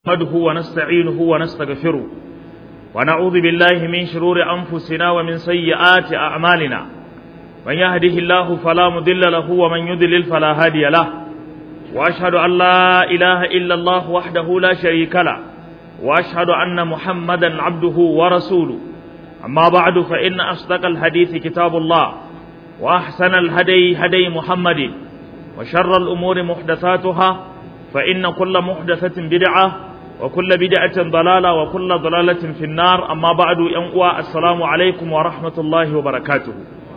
نحمده ونستعينه ونستغفره ونعوذ بالله من شرور أنفسنا ومن سيئات أعمالنا من يهده الله فلا مضل له ومن يضلل فلا هادي له وأشهد أن لا إله إلا الله وحده لا شريك له وأشهد أن محمدا عبده ورسوله أما بعد فإن أصدق الحديث كتاب الله وأحسن الهدي هدي محمد وشر الأمور محدثاتها فإن كل محدثة بدعة وكل بدعة ضلالة وكل ضلالة في النار أما بعد ينقوى السلام عليكم ورحمة الله وبركاته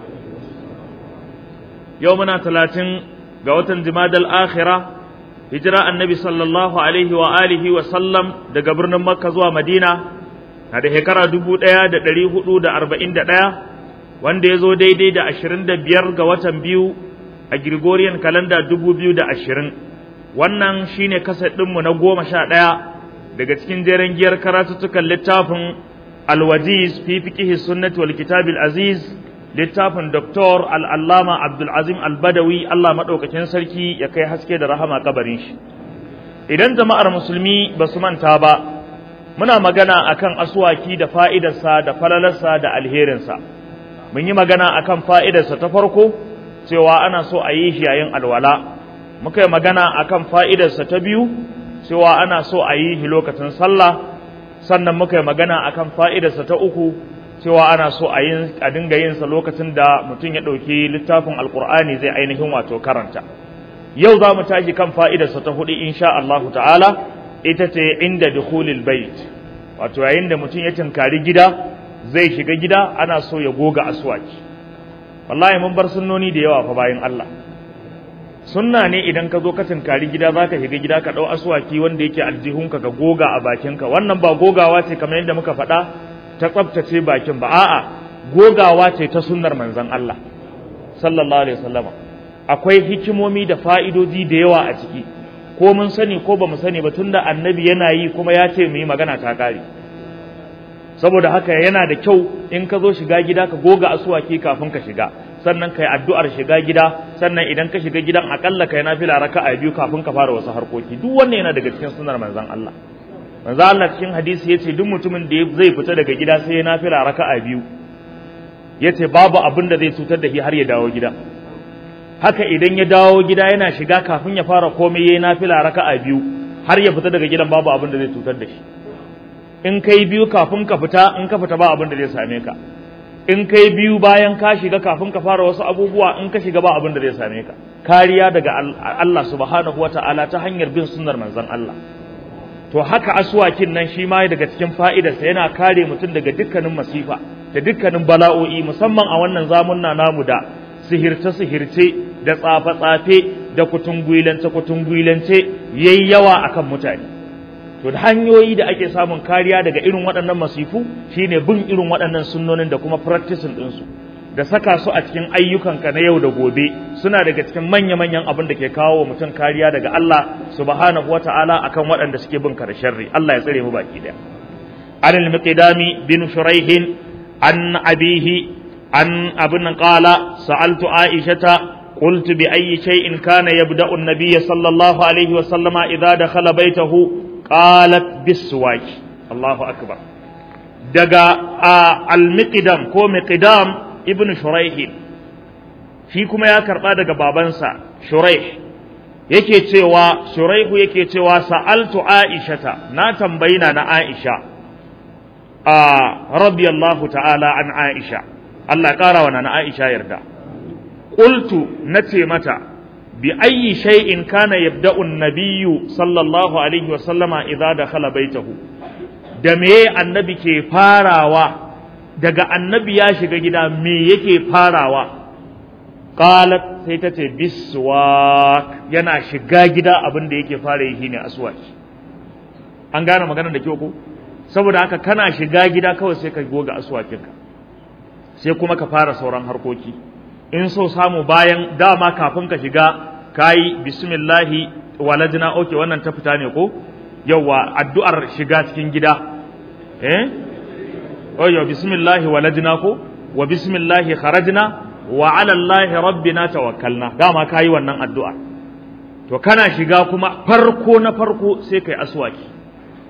يومنا ثلاثين قوة جماد الآخرة هجرة النبي صلى الله عليه وآله وسلم دا قبرنا مكة زوا مدينة هذا هكرا دبو ديا دا دليه دا أربعين دا ديا وان دي زو دي دي دا أشرين دا بيار قوة بيو a Gregorian calendar dubu biyu da ashirin wannan shine kaset ɗinmu na goma sha ɗaya daga cikin jeren giyar karatuttukan littafin alwajiz fi fiqihi sunnati wal kitabil aziz littafin doktor al'allama abdulazim albadawi Allah maɗaukakin sarki ya kai haske da rahama kabarin shi idan jama'ar musulmi ba su manta ba muna magana akan aswaki da fa'idarsa da falalarsa da alherinsa mun yi magana akan fa'idarsa ta farko cewa ana so a yi shi yayin alwala muka yi magana akan fa'idarsa ta biyu cewa ana so a yi shi lokacin sallah sannan muka yi magana akan fa'idarsa ta uku cewa ana so a yi a dinga yin sa lokacin da mutum ya ɗauki littafin alkur'ani zai ainihin wato karanta yau za mu tashi kan fa'idarsa ta hudu insha Allah ta'ala ita ce inda dukhulil bait wato yayin da mutum ya tinkari gida zai shiga gida ana so ya goga aswaki wallahi mun bar sunnoni da yawa fa bayan Allah sunna ne idan ka zo ka tinkari gida za ka shiga gida ka ɗau aswaki wanda yake aljihunka ka goga a bakinka wannan ba gogawa ce kamar yadda muka faɗa ta tsaftace bakin ba a'a gogawa ce ta sunnar manzon Allah sallallahu alaihi wasallam akwai hikimomi da fa'idoji da yawa a ciki ko mun sani ko ba mu sani ba tunda annabi yana yi kuma ya ce mu yi magana ta kare saboda haka yana da kyau in ka zo shiga gida ka goga asuwaki kafin ka shiga sannan kai addu'ar shiga gida sannan idan ka shiga gidan akalla kai nafila raka'a biyu kafin ka fara wasu harkoki duk wannan yana daga cikin sunnar manzon Allah manzon Allah cikin hadisi yace duk mutumin da zai fita daga gida sai ya nafila raka'a biyu yace babu abin da zai cutar da shi har ya dawo gida haka idan ya dawo gida yana shiga kafin ya fara komai yayi nafila raka'a biyu har ya fita daga gidan babu abin da zai cutar da shi in kai biyu kafin ka fita in ka fita ba abin da zai same ka in kai biyu bayan ka shiga kafin ka fara wasu abubuwa in ka shiga ba abin da zai same ka kariya daga Allah subhanahu wata'ala ta hanyar bin sunnar manzon Allah to haka aswakin nan shi ma daga cikin fa'idarsa yana kare mutum daga dukkanin masifa da dukkanin bala'o'i musamman a wannan zamunna namu da sihirce sihirce da tsafe tsafe da kutungwilance kutungwilance yayi yawa akan mutane to da hanyoyi da ake samun kariya daga irin waɗannan masifu shine bin irin waɗannan sunnonin da kuma practicing ɗinsu da saka su a cikin ayyukanka na yau da gobe suna daga cikin manya-manyan abin da ke kawo wa mutum kariya daga Allah subhanahu wata'ala akan waɗanda suke bin ka da sharri Allah ya tsare mu baki daya anil miqdami bin shuraihin an abihi an abin qala sa'altu aishata قلت بأي شيء كان يبدأ النبي صلى الله عليه وسلم إذا دخل بيته qalat biswaki Allahu akbar daga al-miqdam ko miqdam ibnu shuraih shi kuma ya karba daga babansa shuraih yake cewa shuraihu yake cewa sa'altu aishata na tambayina na aisha a radiyallahu ta'ala an aisha Allah kara wa na aisha yarda qultu nace mata بأي شيء كان يبدأ النبي صلى الله عليه وسلم إذا دخل بيته da me annabi ke farawa daga annabi ya shiga gida me yake farawa qalat sai ta ce biswak yana shiga gida abin da yake fara yi shine aswaki an gane maganar da kyau ko saboda haka kana shiga gida kawai sai ka goga aswakinka sai kuma ka fara sauran harkoki in so samu bayan dama kafin ka shiga kayi bismillahi waladina oke wannan ta fita ne ko yawa addu'ar shiga cikin gida eh oyo bismillahi waladina ko wa bismillahi kharajna wa ala allahi rabbina tawakkalna dama kayi wannan addu'a to kana shiga kuma farko na farko sai kai aswaki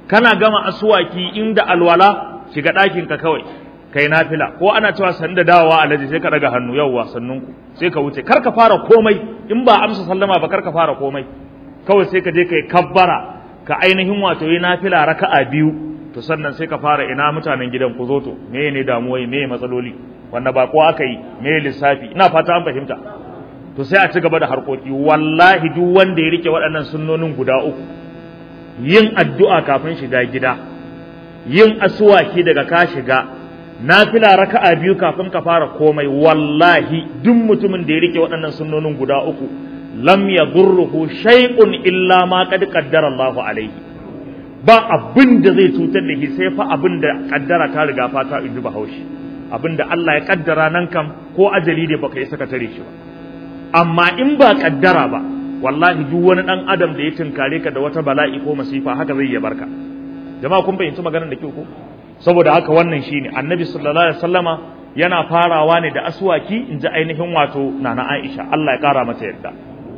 kana gama asuwaki inda alwala shiga ɗakin ka kawai kai nafila ko ana cewa san da dawowa alaji sai ka daga hannu yawwa sannunku sai ka wuce kar ka fara komai in ba amsa sallama ba kar ka fara komai kawai sai ka je kai kabbara ka ainihin wato yi nafila raka'a biyu to sannan sai ka fara ina mutanen gidan ku zo to me ne damuwai me matsaloli wanda ba ko aka yi me lissafi ina fata an fahimta to sai a ci gaba da harkoki wallahi duk wanda ya rike waɗannan sunnonin guda uku yin addu'a kafin shiga gida yin asuwaki daga ka shiga nafila raka'a biyu kafin ka fara komai wallahi duk mutumin da ya rike waɗannan sunnonin guda uku lam yadurruhu shay'un illa ma qad qaddara Allah alaihi ba abin da zai cutar da shi sai fa abin da kaddara ta riga fata in duba haushi abin da Allah ya kaddara nan kam ko ajali ne baka yi saka tare shi ba amma in ba kaddara ba wallahi duk wani dan adam da ya tunkare ka da wata bala'i ko masifa haka zai ya barka jama'a kun fahimci maganar da kyau ko saboda haka wannan shine annabi sallallahu alaihi wasallama yana farawa ne da aswaki in ji ainihin wato nana Aisha Allah ya kara mata yadda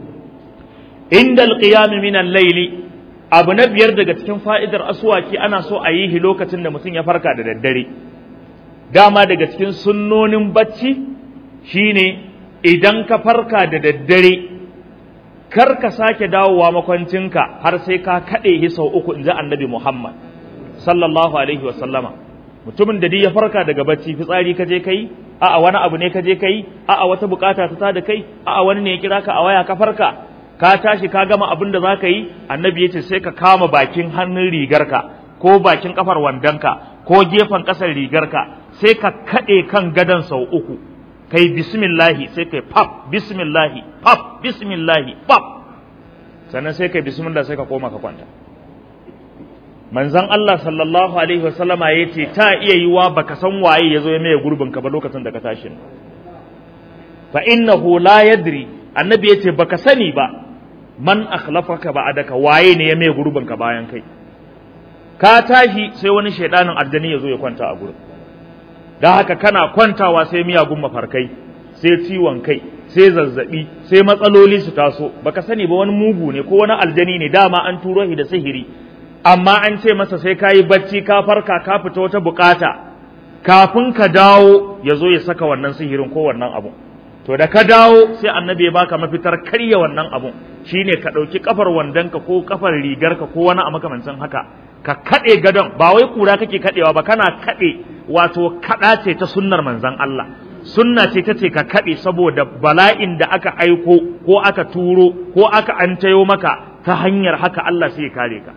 inda alqiyam min al-layli abu na biyar daga cikin fa'idar aswaki ana so a yi shi lokacin da mutum ya farka da daddare dama daga cikin sunnonin bacci shine idan ka farka da daddare kar ka sake dawowa makwancinka har sai ka kaɗe shi sau uku in ji annabi Muhammad sallallahu alaihi wa sallama mutumin da duk ya farka daga bacci fitsari ka je kai a'a wani abu ne ka je kai a'a wata bukata ta da kai a'a wani ne ya kira ka a waya ka farka ka tashi ka gama abin da za ka yi annabi ya ce sai ka kama bakin hannun rigarka ko bakin kafar wandonka ko gefen ƙasar rigarka sai ka kaɗe kan gadon sau uku kai bismillahi sai kai pap bismillahi pap bismillahi pap sannan sai kai bismillah sai ka koma ka kwanta manzon Allah sallallahu alaihi wasallama ya ce ta iya yiwa baka san waye ya zo ya maye gurbin ka ba lokacin da ka tashi fa innahu la yadri annabi ya ce baka sani ba man akhlafaka ba'daka waye ne ya maye gurbin ka bayan kai ka tashi sai wani shaidanin aljani ya zo ya kwanta a gurin da haka kana kwantawa sai miyagun mafarkai sai ciwon kai sai zazzabi sai matsaloli su taso baka sani ba wani mugu ne ko wani aljani ne dama an turo shi da sihiri amma an ce masa sai ka yi bacci ka farka ka fita wata bukata kafin ka dawo ya zo ya saka wannan sihirin ko wannan abu to da ka dawo sai annabi ya baka mafitar karya wannan abun shine ka ɗauki kafar wandonka ko kafar rigarka ko wani a makamancin haka ka kaɗe gadon ba wai kura kake kaɗewa ba kana kaɗe wato kaɗa ce ta sunnar manzon Allah sunna ce ta ce ka kaɗe saboda bala'in da aka aiko ko aka turo ko aka antayo maka ta hanyar haka Allah sai ya kare ka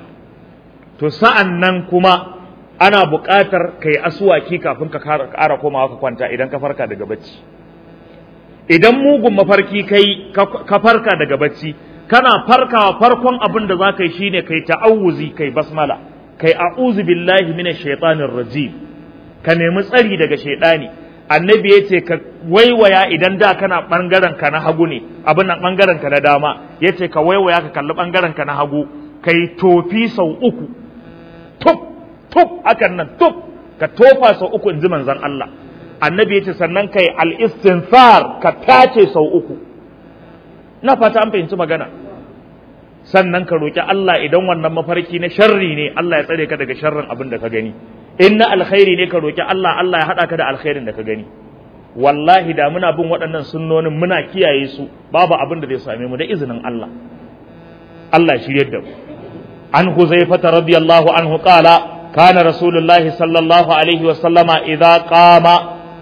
to sa'an nan kuma ana buƙatar ka yi asuwaki kafin ka ƙara komawa ka kwanta idan ka farka daga bacci idan mugun mafarki kai ka farka daga bacci kana farkawa farkon abin da za ka yi shine kai ta'awuzi kai basmala kai a'udhu billahi minash shaitanir rajim ka nemi tsari daga shaidani annabi ya ce ka waiwaya idan da kana bangaren ka na hagu ne abin nan bangaren ka na dama ya ce ka waiwaya ka kalli bangaren ka na hagu kai tofi sau uku tuf tuf hakan nan tuf ka tofa sau uku in ji manzon Allah annabi ya ce sannan kai al-istinfar ka tace sau uku na fata an fahimci magana sannan ka roki Allah idan wannan mafarki na sharri ne Allah ya tsare ka daga sharrin abin da ka gani in na alkhairi ne ka roki Allah Allah ya haɗa ka da alkhairin da ka gani wallahi da muna bin waɗannan sunnonin muna kiyaye su babu abin da zai same mu da izinin Allah Allah shiryar da mu an huzaifata radiyallahu anhu qala kana rasulullahi sallallahu alaihi wa sallama idza qama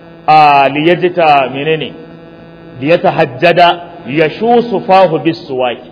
liyajta menene liyatahajjada yashusu fahu bisuwaki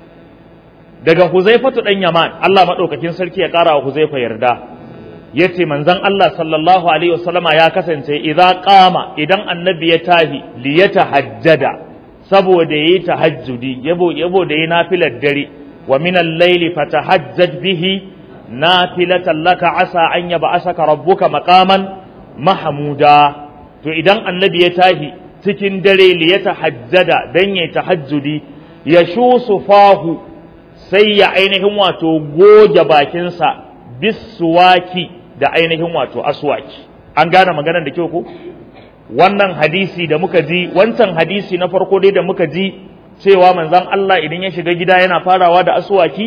daga huzaifatu dan yaman Allah madaukakin sarki ya kara wa huzaifa yarda yace manzon Allah sallallahu alaihi wasallama ya kasance idza qama idan annabi ya tahi li yatahajjada saboda yayi tahajjudi yabo yabo da yayi nafilar dare wa min al-layli fatahajjad bihi nafilatan laka asa an yab'asaka rabbuka maqaman mahmuda to idan annabi ya tahi cikin dare li yatahajjada dan yayi tahajjudi yashusu fahu sai ya ainihin wato goge bakinsa bisuwaki da ainihin wato aswaki an gane maganar da kyau ko wannan hadisi da muka ji wancan hadisi na farko dai da muka ji cewa manzon Allah idan ya shiga gida yana farawa da aswaki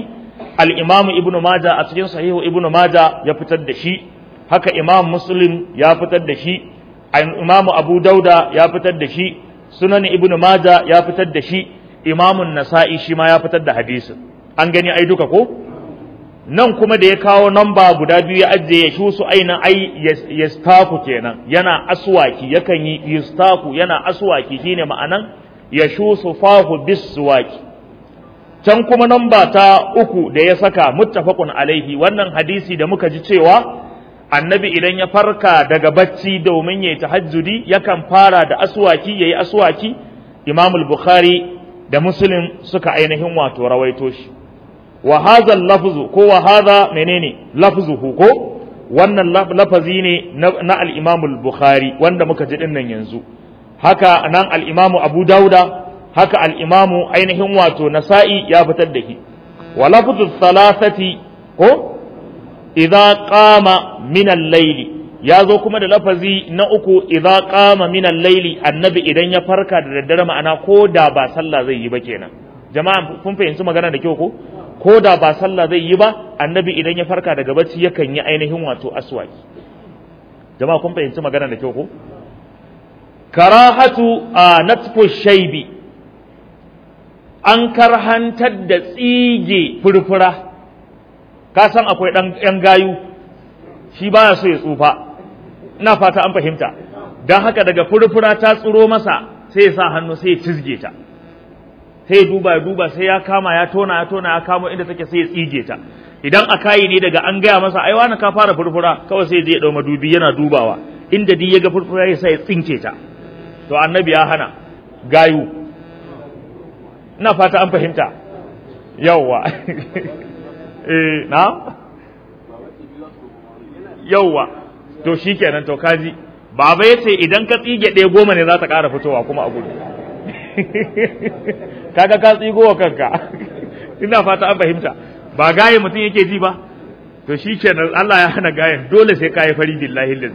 al-imam ibnu maja a cikin sahihu ibnu maja ya fitar da shi haka imam muslim ya fitar da shi imam abu dauda ya fitar da shi sunan ibnu maja ya fitar da shi imamun nasa'i shi ma ya fitar da hadisin an gani ai duka ko nan kuma da ya kawo namba guda biyu ya ajiye ya shu su aina ai yastaku kenan yana aswaki yakan yi yastaku yana aswaki shine ma'anan ya shu su fahu biswaki can kuma namba ta uku da ya saka muttafaqun alaihi wannan hadisi da muka ji cewa annabi idan ya farka daga bacci domin yayi tahajjudi yakan fara da aswaki yayi aswaki imam al-bukhari da muslim suka ainihin wato rawaito shi wa hadha lafzu ko wa hadha menene lafzuhu ko wannan lafazi ne na al-imam al-bukhari wanda muka ji dinnan yanzu haka nan al-imam abu dauda haka al-imam ainihin wato nasa'i ya fitar da shi wa lafzu thalathati ko idza qama min al-layli ya zo kuma da lafazi na uku idza qama min al-layli annabi idan ya farka da daddare ma'ana ko da ba sallah zai yi ba kenan jama'a kun fahimci magana da kyau ko ko da ba sallah zai yi ba annabi idan ya farka daga bacci yakan yi ainihin wato aswaki jama'a kun fahimci magana da kyau ko karahatu a natfu shaibi an karhantar da tsige furfura ka san akwai dan yan gayu shi baya so ya tsufa ina fata an fahimta don haka daga furfura ta tsiro masa sai ya sa hannu sai ya cizge ta sai ya duba ya duba sai ya kama ya tona ya tona ya kamo inda take sai ya tsige ta idan a kayi ne daga an gaya masa ai wani ka fara furfura kawai sai ya dau madubi yana dubawa inda duk ya ga furfura ya sai ya tsinke ta to annabi ya hana gayu ina fata an fahimta yawwa eh na yauwa to shi kenan to kaji baba ya ce idan ka tsige ɗaya goma ne za ta ƙara fitowa kuma a gudu kaga ka tsigo wa kanka ina fata an fahimta ba gaye mutum yake ji ba to shi kenan Allah ya hana gayen dole sai ka yi fari billahi lillahi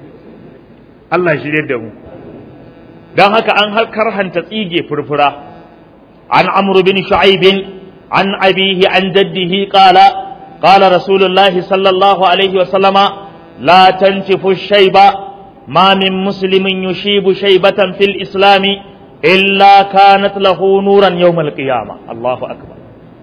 Allah shi da mu dan haka an karhanta tsige furfura an amru bin shu'aib an abihi an jaddihi qala قال رسول الله صلى الله عليه وسلم لا تنتف الشيب ما من مسلم يشيب شيبة في الإسلام إلا كانت له نورا يوم القيامة الله أكبر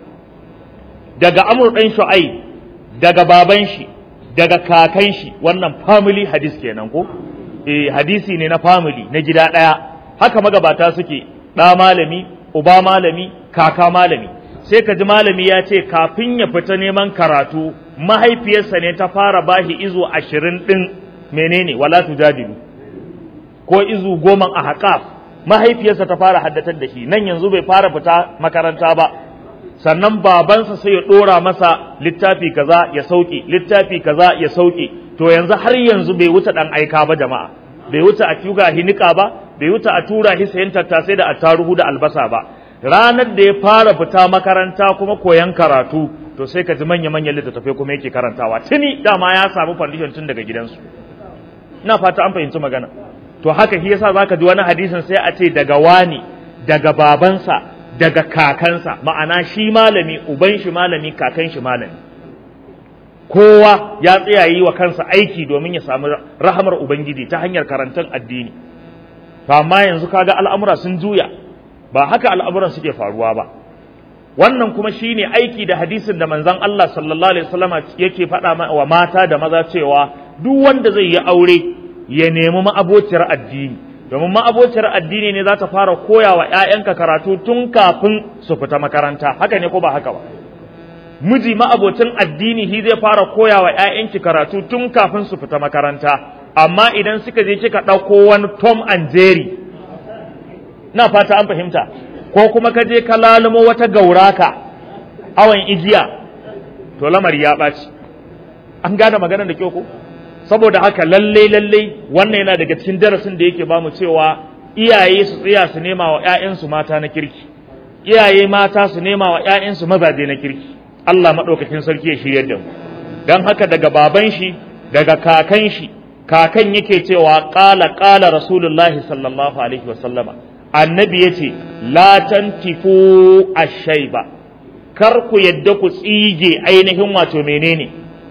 daga amur ɗan shu'ai daga baban shi daga kakan shi wannan family hadis kenan ko eh hadisi ne na family na gida ɗaya haka magabata suke ɗa malami uba malami kaka malami sai ka ji malami ya ce kafin ya fita neman karatu mahaifiyarsa ne ta fara bashi izu ashirin ɗin menene wala tujadilu ko izu goma a haƙaf mahaifiyarsa ta fara haddatar da shi nan yanzu bai fara fita makaranta ba sannan babansa sai ya ɗora masa littafi kaza ya sauke littafi kaza ya sauke to yanzu har yanzu bai wuce ɗan aika ba jama'a bai wuce a tuga hinika ba bai wuce a tura shi sayan tattasai da attaruhu da albasa ba ranar da ya fara fita makaranta kuma koyan karatu to sai ka ji manya-manyan littattafai kuma yake karantawa tuni dama ya samu foundation tun daga gidansu ina fata an fahimci magana to haka shi yasa zaka ji wani hadisin sai a ce daga wani daga babansa daga kakansa ma'ana shi malami uban shi malami kakan shi malami kowa ya tsaya yi wa kansa aiki domin ya samu rahamar ubangiji ta hanyar karantar addini to amma yanzu kaga al'amura sun juya ba haka al'amuran suke faruwa ba wannan kuma shine aiki da hadisin da manzon Allah sallallahu alaihi wasallam yake faɗa wa mata da maza cewa duk wanda zai yi aure ya nemi ma'abociyar addini domin ma'abociyar addini ne za ta fara koya wa ‘ya'yanka karatu tun kafin su fita makaranta haka ne ko ba haka ba miji ma'abocin addini shi zai fara koya wa ‘ya'yanki karatu tun kafin su fita makaranta amma idan suka je kika ɗauko wani tom and jerry na fata an fahimta ko kuma ka je ka lalumo wata gauraka awon igiya to lamari ya ɓaci an gane magana da kyau ko saboda haka lalle lalle wannan yana daga cikin darasin da yake bamu cewa iyaye su tsaya su nema wa ƴaƴansu mata na kirki iyaye mata su nema wa ƴaƴansu mazaje na kirki Allah madaukakin sarki ya shiryar da mu dan haka daga baban shi daga kakan shi kakan yake cewa qala qala rasulullahi sallallahu alaihi wasallama annabi yace la tantifu ash-shayba kar ku yadda ku tsige ainihin wato menene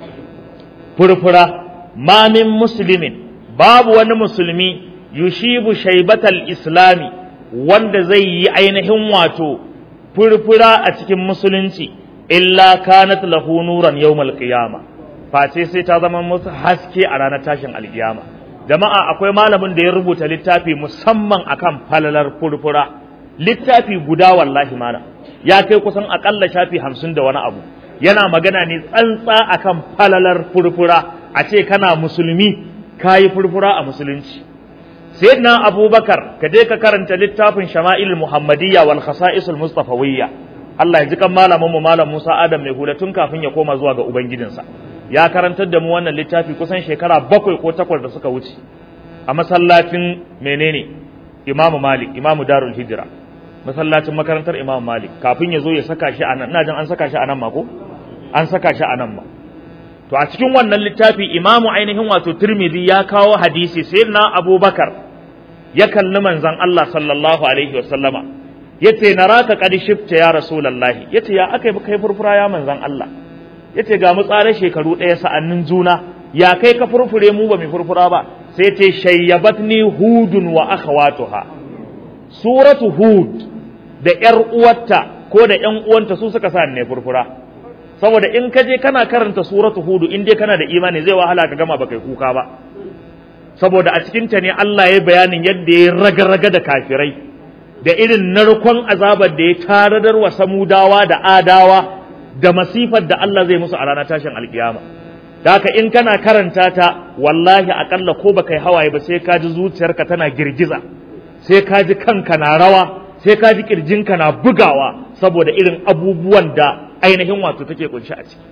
furfura ma min muslimin babu wani musulmi yushibu shaibatal islami wanda zai yi ainihin wato furfura a cikin musulunci illa kanat lahu nuran yawmal qiyama face sai ta zama musu haske a ranar tashin alkiyama jama'a akwai malamin da ya rubuta littafi musamman akan falalar furfura littafi guda wallahi mana ya kai kusan akalla shafi hamsin da wani abu yana magana ne tsantsa akan falalar furfura a ce kana musulmi kayi furfura a musulunci sayyidina abubakar ka je ka karanta littafin shama'il muhammadiyya wal khasa'isul mustafawiyya Allah ya ji kan malamin mu malam Musa Adam mai hula tun kafin ya koma zuwa ga ubangijinsa ya karantar da mu wannan littafi kusan shekara bakwai ko takwas da suka wuce a masallacin menene Imam Malik Imam Darul Hijra masallacin makarantar Imam Malik kafin ya zo ya saka shi anan ina jin an saka shi anan ma ko an saka shi anan ma to a cikin wannan littafi imamu ainihin wato Tirmidhi ya kawo hadisi sayyidina Abubakar ya kalli manzon Allah sallallahu alaihi wasallama yace naraka qad shifta ya rasulullahi yace ya akai kai furfura ya manzon Allah yace ga mu tsare shekaru ɗaya sa'annin juna ya kai ka furfure mu ba mu furfura ba sai ce shayyabatni hudun wa akhawatuha suratu hud da yar uwarta ko da ƴan uwanta su suka sa ne furfura saboda in ka je kana karanta suratu hud in dai kana da imani zai wahala ka gama baka kuka ba saboda a cikin ta ne Allah ya bayanin yadda ya raga-raga da kafirai da irin narkon azabar da ya taradar wa samudawa da adawa da masifar da Allah zai musu a ranar tashin alkiyama da haka in kana karanta ta wallahi akalla ko baka yi hawaye ba sai ka ji zuciyarka tana girgiza sai ka ji kanka na rawa sai ka ji kirjinka na bugawa saboda irin abubuwan da ainihin wato take kunshi a ciki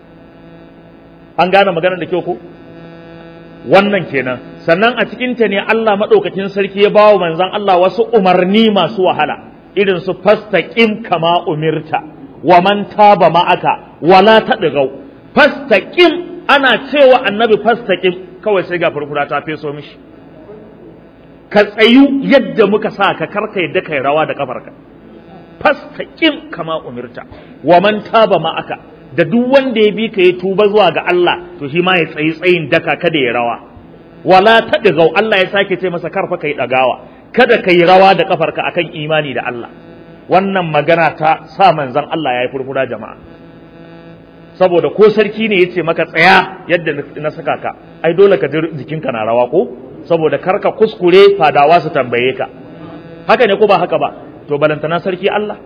an gane maganar da kyau ko wannan kenan sannan a cikin ta ne Allah madaukakin sarki ya bawa manzon Allah wasu umarni masu wahala irin su fastaqim kama umirta wa man taba ma'aka wala tadgau fastaqim ana cewa annabi fastaqim kawai sai ga furfura ta feso mishi ka tsayu yadda muka sa ka karka yadda kai rawa da kafarka fastaqim kama umirta wa man taba ma'aka da duk wanda ya bi ka ya tuba zuwa ga Allah to shi ma ya tsayi tsayin daka kada ya rawa wala tadgau Allah ya sake ce masa karfa kai dagawa kada kai rawa da kafarka akan imani da Allah wannan magana ta sa manzon Allah ya yi furfura jama'a saboda ko sarki ne ya ce maka tsaya yadda na saka ka ai dole ka ji jikinka na rawa ko saboda kar ka kuskure fadawa su tambaye ka haka ne ko ba haka ba to balantana sarki Allah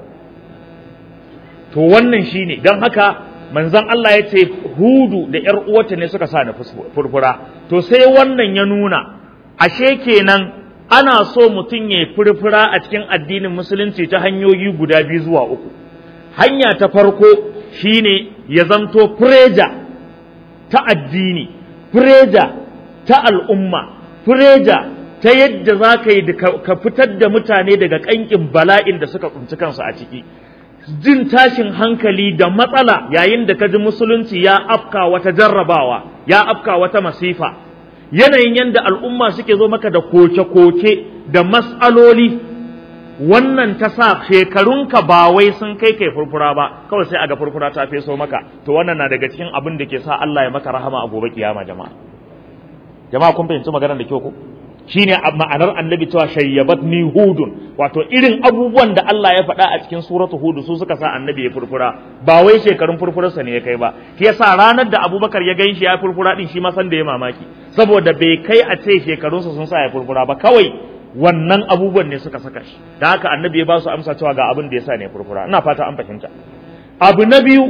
to wannan shine don haka manzon Allah ya ce hudu da ƴar uwarta ne suka sa ni furfura to sai wannan ya nuna ashe kenan ana so mutum ya furfura a cikin addinin musulunci ta hanyoyi guda biyu zuwa uku hanya ta farko shine ya zanto fureja ta addini fureja ta al'umma fureja ta yadda za ka yi ka fitar da mutane daga ƙanƙin bala'in da suka tsinci kansu a ciki jin tashin hankali da matsala yayin da ka ji musulunci ya afka wata jarrabawa ya afka wata masifa yanayin yadda al'umma suke zo maka da koke-koke da mas'aloli wannan ta sa shekarunka ba wai sun kai kai furfura ba kawai sai aga furfura ta feso maka to wannan na daga cikin abin da ke sa Allah ya maka rahama a gobe kiyama jama'a jama'a kun fahimci maganar da kyau ko shine ma'anar annabi cewa shayyabat ni hudun wato irin abubuwan da Allah ya faɗa a cikin suratu hud su suka sa annabi ya furfura ba wai shekarun furfurarsa ne ya kai ba shi yasa ranar da abubakar ya gan shi ya furfura din shi ma san da ya mamaki saboda bai kai a ce shekarunsa sun sa ya furfura ba kawai wannan abubuwan ne suka saka shi da haka annabi ya ba su amsa cewa ga abin da ya sa ne furfura ina fata an fahimta abu na biyu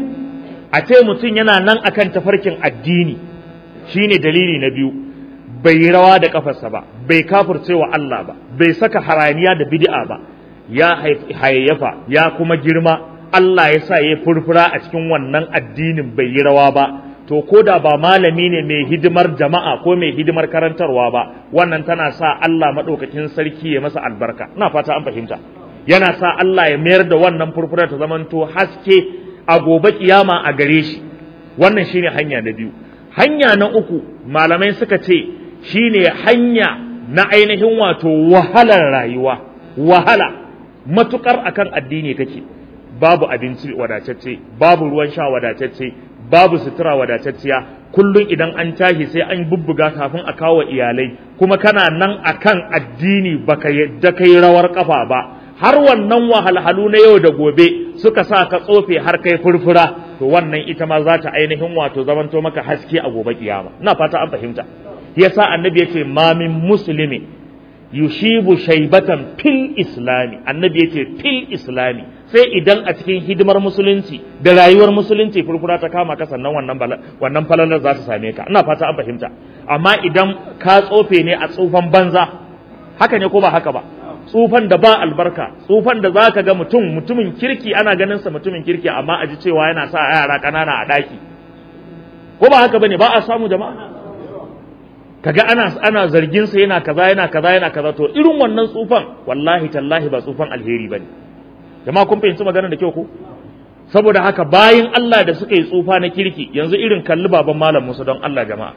a ce mutum yana nan akan tafarkin addini shine dalili na biyu bai yi rawa da kafarsa ba bai kafirce wa Allah ba bai saka haraniya da bid'a ba ya hayayyafa ya kuma girma Allah ya sa ya furfura a cikin wannan addinin bai yi rawa ba to ko da ba malami ne mai hidimar jama'a ko mai hidimar karantarwa ba wannan tana sa Allah maɗaukakin sarki ya masa albarka ina fata an fahimta yana sa Allah ya mayar da wannan furfura ta zamanto haske a gobe kiyama a gare shi wannan shine hanya na biyu hanya na uku malamai suka ce shine hanya na ainihin wato wahalar rayuwa wahala matukar akan addini kake babu abinci wadatacce babu ruwan sha wadatacce babu sutura wadatacciya kullum idan an tashi sai an bubbuga kafin a kawo iyalai kuma kana nan akan addini baka yadda kai rawar kafa ba har wannan wahalhalu na yau da gobe suka sa ka tsofe har kai furfura to wannan ita ma za ta ainihin wato zamanto maka haske a gobe kiyama ina fata an fahimta yasa annabi yace ma min muslimi yushibu shaybatan fil islami annabi yace fil islami sai idan a cikin hidimar musulunci da rayuwar musulunci furfura ta kama ka sannan wannan wannan falalar za ta same ka ina fata an fahimta amma idan ka tsofe ne a tsufan banza haka ne ko ba haka ba tsufan da ba albarka tsufan da zaka ga mutum mutumin kirki ana ganin sa mutumin kirki amma a ji cewa yana sa yara kanana a daki ko ba haka bane ba a samu jama'a kaga ana ana zargin sa yana kaza yana kaza yana kaza to irin wannan tsufan wallahi tallahi ba tsufan alheri bane jama'a kun fahimci maganar da kyau ko saboda haka bayin Allah da suka yi tsufa na kirki yanzu irin kalli baban malam Musa don Allah jama'a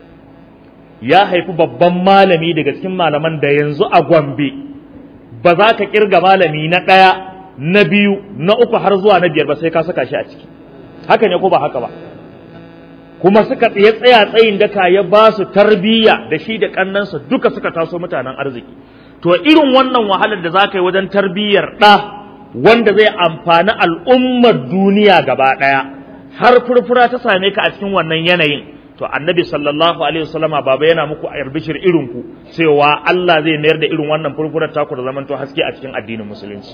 ya haifi babban malami daga cikin malaman da yanzu a Gombe ba za ka kirga malami na ɗaya na biyu na uku har zuwa na biyar ba sai ka saka shi a ciki haka ne ko ba haka ba kuma suka tsaye tsaya tsayin daka ya ba su tarbiyya da shi da kannansa duka suka taso mutanen arziki to irin wannan wahalar da za ka yi wajen tarbiyyar ɗa wanda zai amfani al'ummar duniya gaba ɗaya har furfura ta same ka a cikin wannan yanayin to annabi sallallahu alaihi wasallama baba yana muku albishir irin ku cewa Allah zai mayar da irin wannan furfurar taku da zamanto haske a cikin addinin musulunci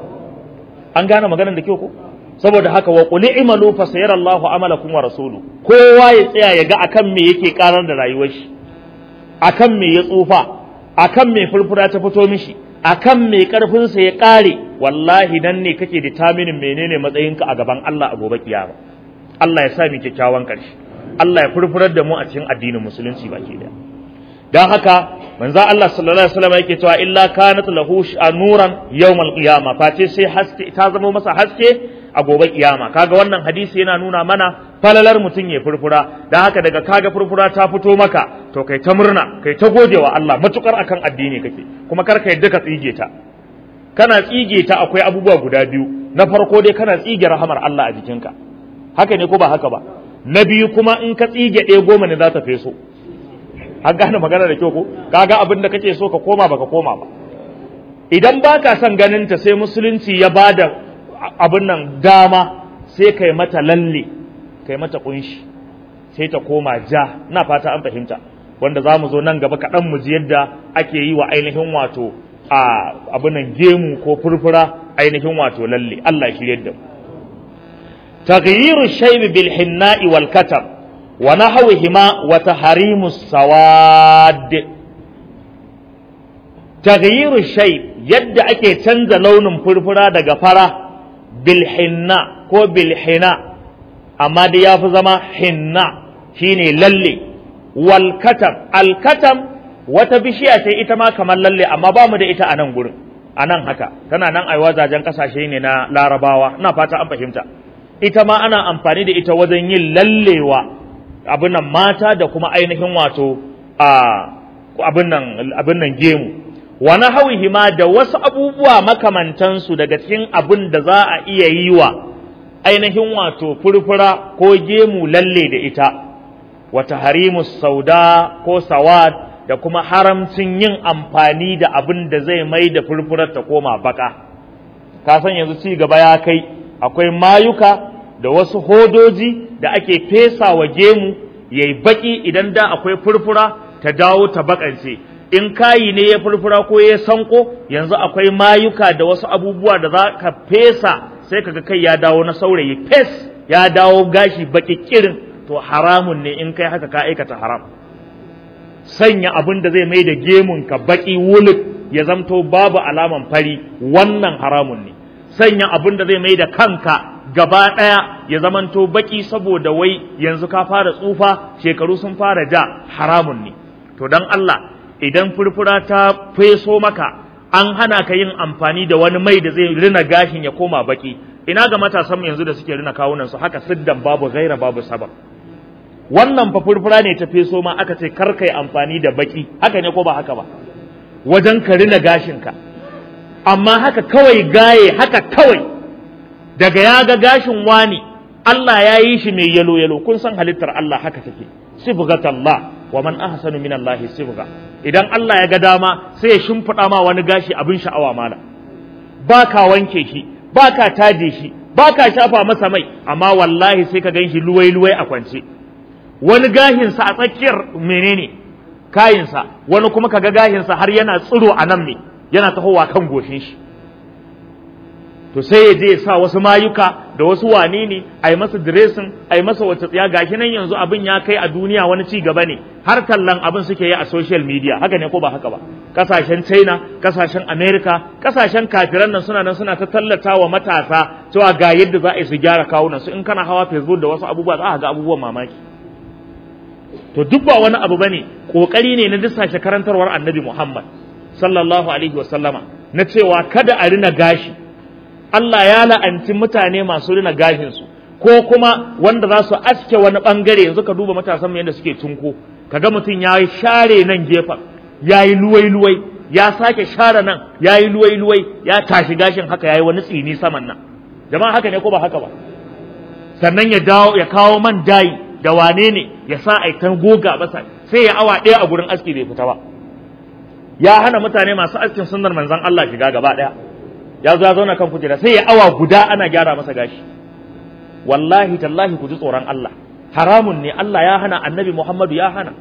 an gane maganar da kyau ko saboda haka wa qul i'malu fa sayarallahu amalakum wa rasulu kowa ya tsaya ya ga akan me yake karar da rayuwar shi akan me ya tsufa akan me furfura ta fito mishi akan me karfin sa ya kare wallahi dan ne kake determining menene matsayinka a gaban Allah a gobe kiyama Allah ya sa mu kyakkyawan karshe Allah ya furfurar da mu a cikin addinin musulunci baki daya dan haka manzo Allah sallallahu alaihi wasallam yake cewa illa kanat lahu nuran yawmal qiyama face sai haske ta zama masa haske a gobe kiyama kaga wannan hadisi yana nuna mana falalar mutum ya furfura dan haka daga kaga furfura ta fito maka to kai ta murna kai ta godewa Allah matukar akan addini kake kuma kar ka yadda ka tsige ta kana tsige ta akwai abubuwa guda biyu na farko dai kana tsige rahamar Allah a jikinka haka ne ko ba haka ba na biyu kuma in ka tsige ɗaya goma ne za ta feso an gane magana da kyau ko kaga abin da kake so ka koma baka koma ba idan baka son ganin ta sai musulunci ya bada abin nan dama sai kai mata lalle kai mata kunshi sai ta koma ja ina fata an fahimta wanda za mu zo nan gaba kaɗan mu ji yadda ake yi wa ainihin wato a abin nan gemu ko furfura ainihin wato lalle Allah ya shirye da mu تغيير الشيب بالحناء والكتب ونحوهما وتحريم السواد تغيير الشيب يد أكي تنزى لون فرفرا دغفرا بالحناء كو بالحناء أما دي يافزما حناء شيني للي والكتب الكتب وتبشيئة إتما كما للي أما بامد إتا أنا نقول أنا هكا كان أنا أيوازا جنكسا شيني نا لا رباوة نا فاتا أم فهمتا ita ma ana amfani da ita wajen yin lallewa abin nan mata da kuma ainihin wato abin nan gemu wani hawihi ma da wasu abubuwa makamantansu daga cikin abin da za a iya yi wa ainihin wato furfura ko gemu lalle da ita wata harimu sauda ko sawad da kuma haramcin yin amfani da abin da zai mai da furfurar ta koma baka ka san yanzu ci gaba ya kai akwai mayuka da wasu hodoji da ake fesa wa gemu ya yi baƙi idan da akwai furfura ta dawo ta bakance in kayi ne ya furfura ko ya sanko yanzu akwai mayuka da wasu abubuwa da za ka fesa sai kaga kai ya dawo na saurayi fes ya dawo gashi baƙi kirin to haramun ne in kai haka ka aikata haram sanya abin da zai mai da gemun ka baƙi wuluk ya zamto babu alaman fari wannan haramun ne sanya abin da zai mai da kanka gaba ɗaya ya zamanto baki saboda wai yanzu ka fara tsufa shekaru sun fara ja haramun ne to dan Allah idan furfura ta feso maka an hana ka yin amfani da wani mai da zai rina gashin ya koma baki ina ga matasan mu yanzu da suke rina kawunan su haka siddan babu gaira babu sabab wannan fa furfura ne ta feso ma aka ce kar kai amfani da baki haka ne ko ba haka ba wajen ka rina gashin ka amma haka kawai gaye haka kawai daga ya ga gashin wani Allah ya yi shi mai yalo yalo kun san halittar Allah haka take sibghatallah wa man ahsanu min Allah sibgha idan Allah ya ga dama sai ya shimfiɗa ma wani gashi abin sha'awa mala ba ka wanke shi ba ka taje shi ba ka shafa masa mai amma wallahi sai ka gan shi luwai luwai a kwance wani gahinsa a tsakiyar menene kayinsa wani kuma kaga gahinsa har yana tsiro a nan ne yana tahowa kan goshin shi to sai ya je ya sa wasu mayuka da wasu wane ne a yi masa diresin a yi masa wata tsiya gashi nan yanzu abin ya kai a duniya wani ci gaba ne har tallan abin suke yi a social media haka ne ko ba haka ba kasashen china kasashen america kasashen kafiran nan suna nan suna ta tallata wa matasa cewa ga yadda za a yi su gyara kawunan su in kana hawa facebook da wasu abubuwa za a ga abubuwan mamaki to duk ba wani abu bane kokari ne na dusashe karantarwar annabi muhammad sallallahu alaihi wa sallama na cewa kada a rina gashi Allah ya la'anci mutane masu rina gashinsu ko kuma wanda za su aske wani bangare yanzu ka duba matasan yadda suke tunko kaga mutum ya yi share nan gefen ya yi luwai-luwai ya sake share nan ya yi luwai-luwai ya tashi gashin haka ya yi wani tsini saman nan jama'a haka ne ko ba haka ba sannan ya dawo ya kawo man dayi da wane ne ya sa aikan goga basa sai ya awa ɗaya a gurin aski bai fita ba ya hana mutane masu askin sunnar manzon Allah shiga gaba ɗaya ya zo ya zauna kan kujera sai ya awa guda ana gyara masa gashi wallahi tallahi ku ji tsoron Allah haramun ne Allah ya hana annabi Muhammadu ya hana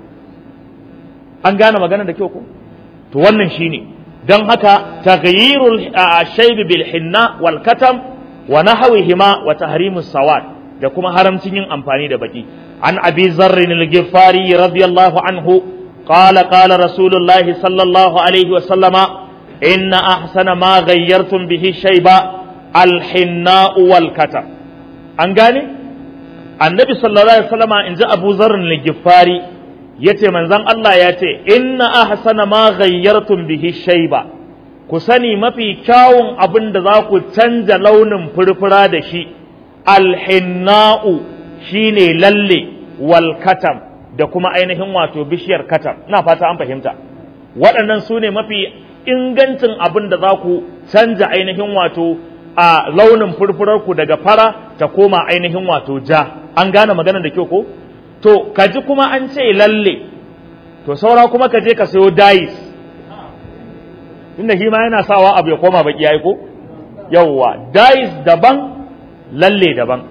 an gane magana da kyau ko to wannan shine dan haka taghyirul shayb bil hinna wal katam wa nahwihima wa tahrimus sawad da kuma haramcin yin amfani da baki an abi zarrin al-ghifari radiyallahu anhu qala qala rasulullahi sallallahu alaihi wa sallama إن أحسن ما غيرتم به الشيب الحناء والكتم an gane annabi sallallahu alaihi wasallam in ji abu zarrin ligifari ya ce manzan Allah ya ce inna ahsana ma ghayyartum bihi shayba ku sani mafi kyawun abin da za ku canja launin furfura da shi alhinna'u shine lalle wal katam da kuma ainihin wato bishiyar katam ina fata an fahimta waɗannan su ne mafi ingancin abin da za ku canja ainihin wato a launin furfurarku daga fara ta koma ainihin wato ja an gane maganar da kyau ko to ka ji kuma an ce lalle to saura kuma ka je ka sayo dais tunda shi ma yana sawa abu ya koma baki yayi ko yawwa dais daban lalle daban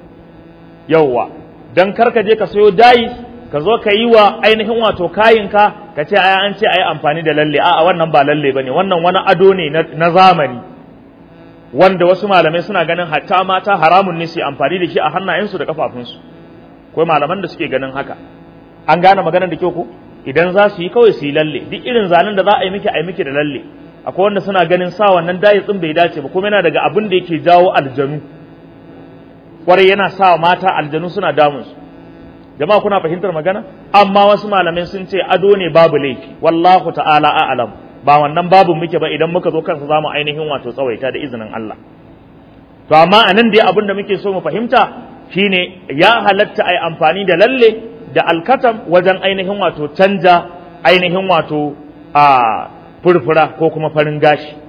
yawwa dan kar ka je ka sayo dais ka zo ka yi wa ainihin wato kayinka ka ce ai an ce ai amfani da lalle a'a wannan ba lalle bane wannan wani ado ne na zamani wanda wasu malamai suna ganin hatta mata haramun ne su amfani da shi a hannayensu da kafafunsu akwai malaman da suke ganin haka an gane maganar da kyau ko idan za su yi kawai su yi lalle duk irin zanen da za a yi miki a yi miki da lalle akwai wanda suna ganin sa wannan dayi tsin bai dace ba kuma yana daga abin da yake jawo aljanu kwarai yana sa mata aljanu suna damun su jama'a kuna fahimtar magana amma wasu malamai sun ce ado ne babu laifi wallahu ta'ala a'lam ba wannan babu muke ba idan muka zo kansa zamu ainihin wato tsawaita da izinin Allah to amma anan dai abin da muke so mu fahimta shine ya halatta ai amfani da lalle da alkatam wajen ainihin wato canja ainihin wato a furfura ko kuma farin gashi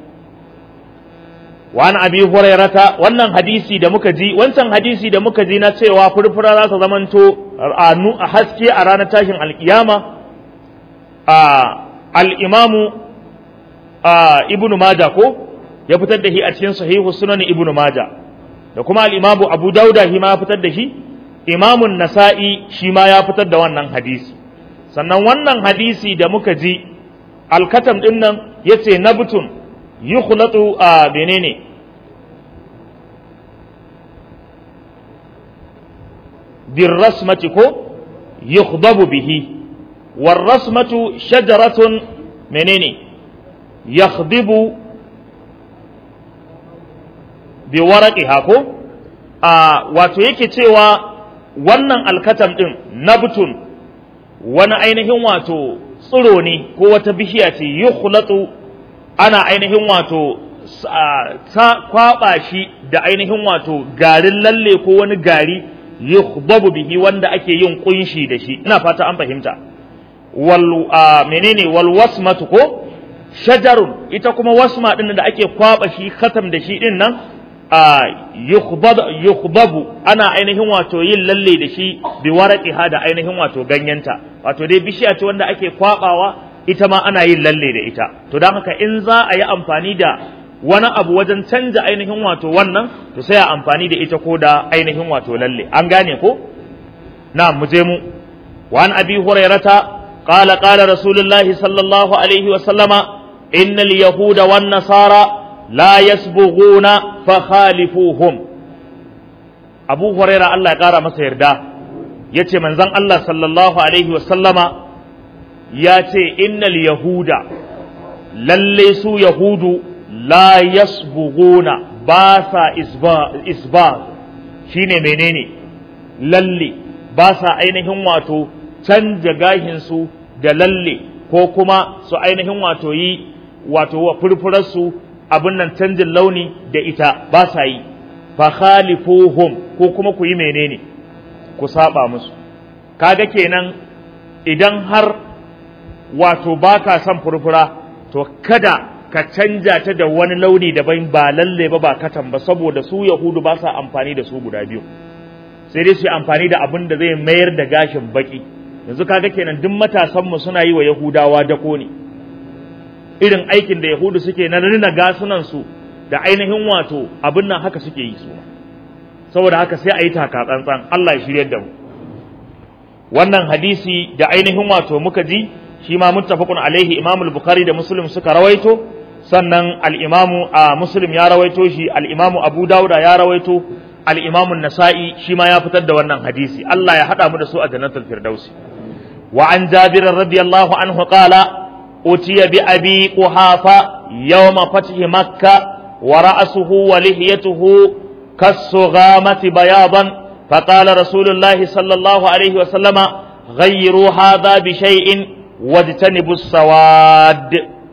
wani abi hurairata wannan hadisi da muka ji wancan hadisi da muka ji na cewa furfura za ta zamanto a haske a ranar tashin alkiyama a al'imamu ibnu maja ko ya fitar da shi a cikin sahihu sunan ibnu maja da kuma al'imamu abu dauda shi ma ya fitar da shi imamun nasa'i shi ma ya fitar da wannan hadisi sannan wannan hadisi da muka ji alkatam ɗin nan ya ce nabtun yukhlatu a menene birrasmati ko yukhdabu bihi warrasmatu shajaratun menene yakhdibu bi waraqiha ko a wato yake cewa wannan alkatam din nabtun wani ainihin wato tsiro ne ko wata bishiya ce yukhlatu ana ainihin wato ta kwaba shi da ainihin wato garin lalle ko wani gari yukhdabu bihi wanda ake yin kunshi da shi ina fata an fahimta wal menene wal wasmatu ko shajarun ita kuma wasma din da ake kwaba shi khatam da shi din nan yukhbabu ana ainihin wato yin lalle da shi bi waraqiha da ainihin wato ganyenta wato dai bishiya ce wanda ake kwabawa ita ma ana yin lalle da ita to don haka in za a yi amfani da wani abu wajen canja ainihin wato wannan to sai a amfani da ita ko da ainihin wato lalle an gane ko na mu je mu wa an abi hurairata qala qala rasulullahi sallallahu alaihi wa sallama innal yahuda wan nasara la yasbughuna fa khalifuhum abu huraira Allah ya kara masa yarda yace manzon Allah sallallahu alaihi wa sallama ya ce innal yahuda lalle su yahudu la yasbughuna ba sa isba shine menene lalle ba sa ainihin wato canja gahinsu da lalle ko kuma su ainihin wato yi wato wa furfurarsu abin nan canjin launi da ita ba sa yi fa khalifuhum ko kuma ku yi menene ku saba musu kaga kenan idan har wato ba ka son furfura to kada ka canja ta da wani launi daban ba lalle ba ba katan ba saboda su yahudu ba sa amfani da su guda biyu sai dai su yi amfani da abin da zai mayar da gashin baki yanzu kaga kenan duk matasanmu suna yi wa yahudawa dako ne irin aikin da yahudu suke na rina gasunan su da ainihin wato abin nan haka suke yi su saboda haka sai a yi taka tsantsan Allah ya shiryar da mu wannan hadisi da ainihin wato muka ji shi ma muttafaqun alaihi imamu al-bukhari da muslim suka rawaito sannan al-imamu a muslim ya rawaito shi al-imamu abu dauda ya rawaito al-imamu nasa'i shi ma ya fitar da wannan hadisi Allah ya hada mu da su a jannatul firdausi wa an jabir radiyallahu anhu qala utiya bi abi quhafa yawma fathi makkah wa ra'suhu wa lihiyatuhu kasughamati bayadan فقال رسول الله صلى الله عليه وسلم غيروا هذا بشيء واجتنبوا السواد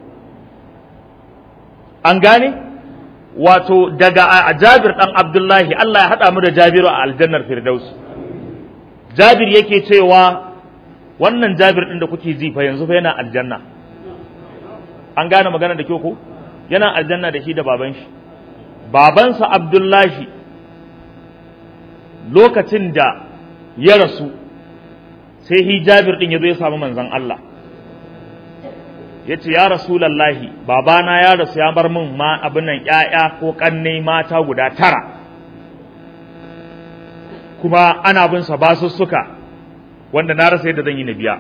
an gane wato daga Jabir dan Abdullahi Allah ya haɗa mu da Jabiru a aljannar Firdaus Jabir yake cewa wannan Jabir din da kuke ji fa yanzu fa yana aljanna an gane magana da kyau ko yana aljanna da shi da baban shi babansa Abdullahi lokacin da ya rasu sai hi Jabir din ya zo ya samu manzon Allah ya ce ya rasulallahi babana ya rasu ya bar min ma abin nan ƴaƴa ko ƙanne mata guda tara kuma ana bin sa basussuka wanda na rasa yadda zan yi na biya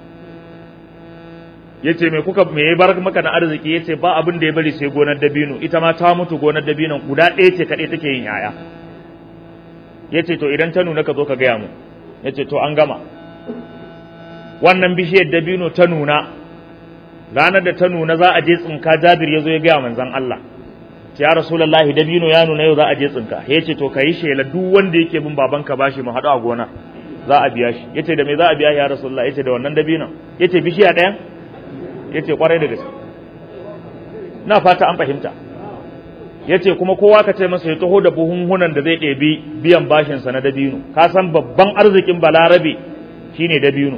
ya ce me kuka me ya bar maka na arziki ya ce ba abin da ya bari sai gonar dabino ita ma ta mutu gonar dabinon guda ɗaya ce kaɗai take yin ƴaƴa ya ce to idan ta nuna ka zo ka gaya mu ya ce to an gama wannan bishiyar dabino ta nuna ranar da ta nuna za a je tsinka jabir ya zo ya gaya manzan Allah ya rasulullahi dabino ya nuna yau za a je tsinka ya ce to ka yi shela duk wanda yake bin babanka bashi mu haɗu a gona za a biya shi ya ce da me za a biya ya rasulullahi ya ce da wannan dabinon ya ce bishiya ɗaya ya ce kwarai da gaske na fata an fahimta ya ce kuma kowa ka ce masa ya taho da buhunhunan da zai ɗebi biyan bashinsa na dabino ka san babban arzikin balarabe shine dabino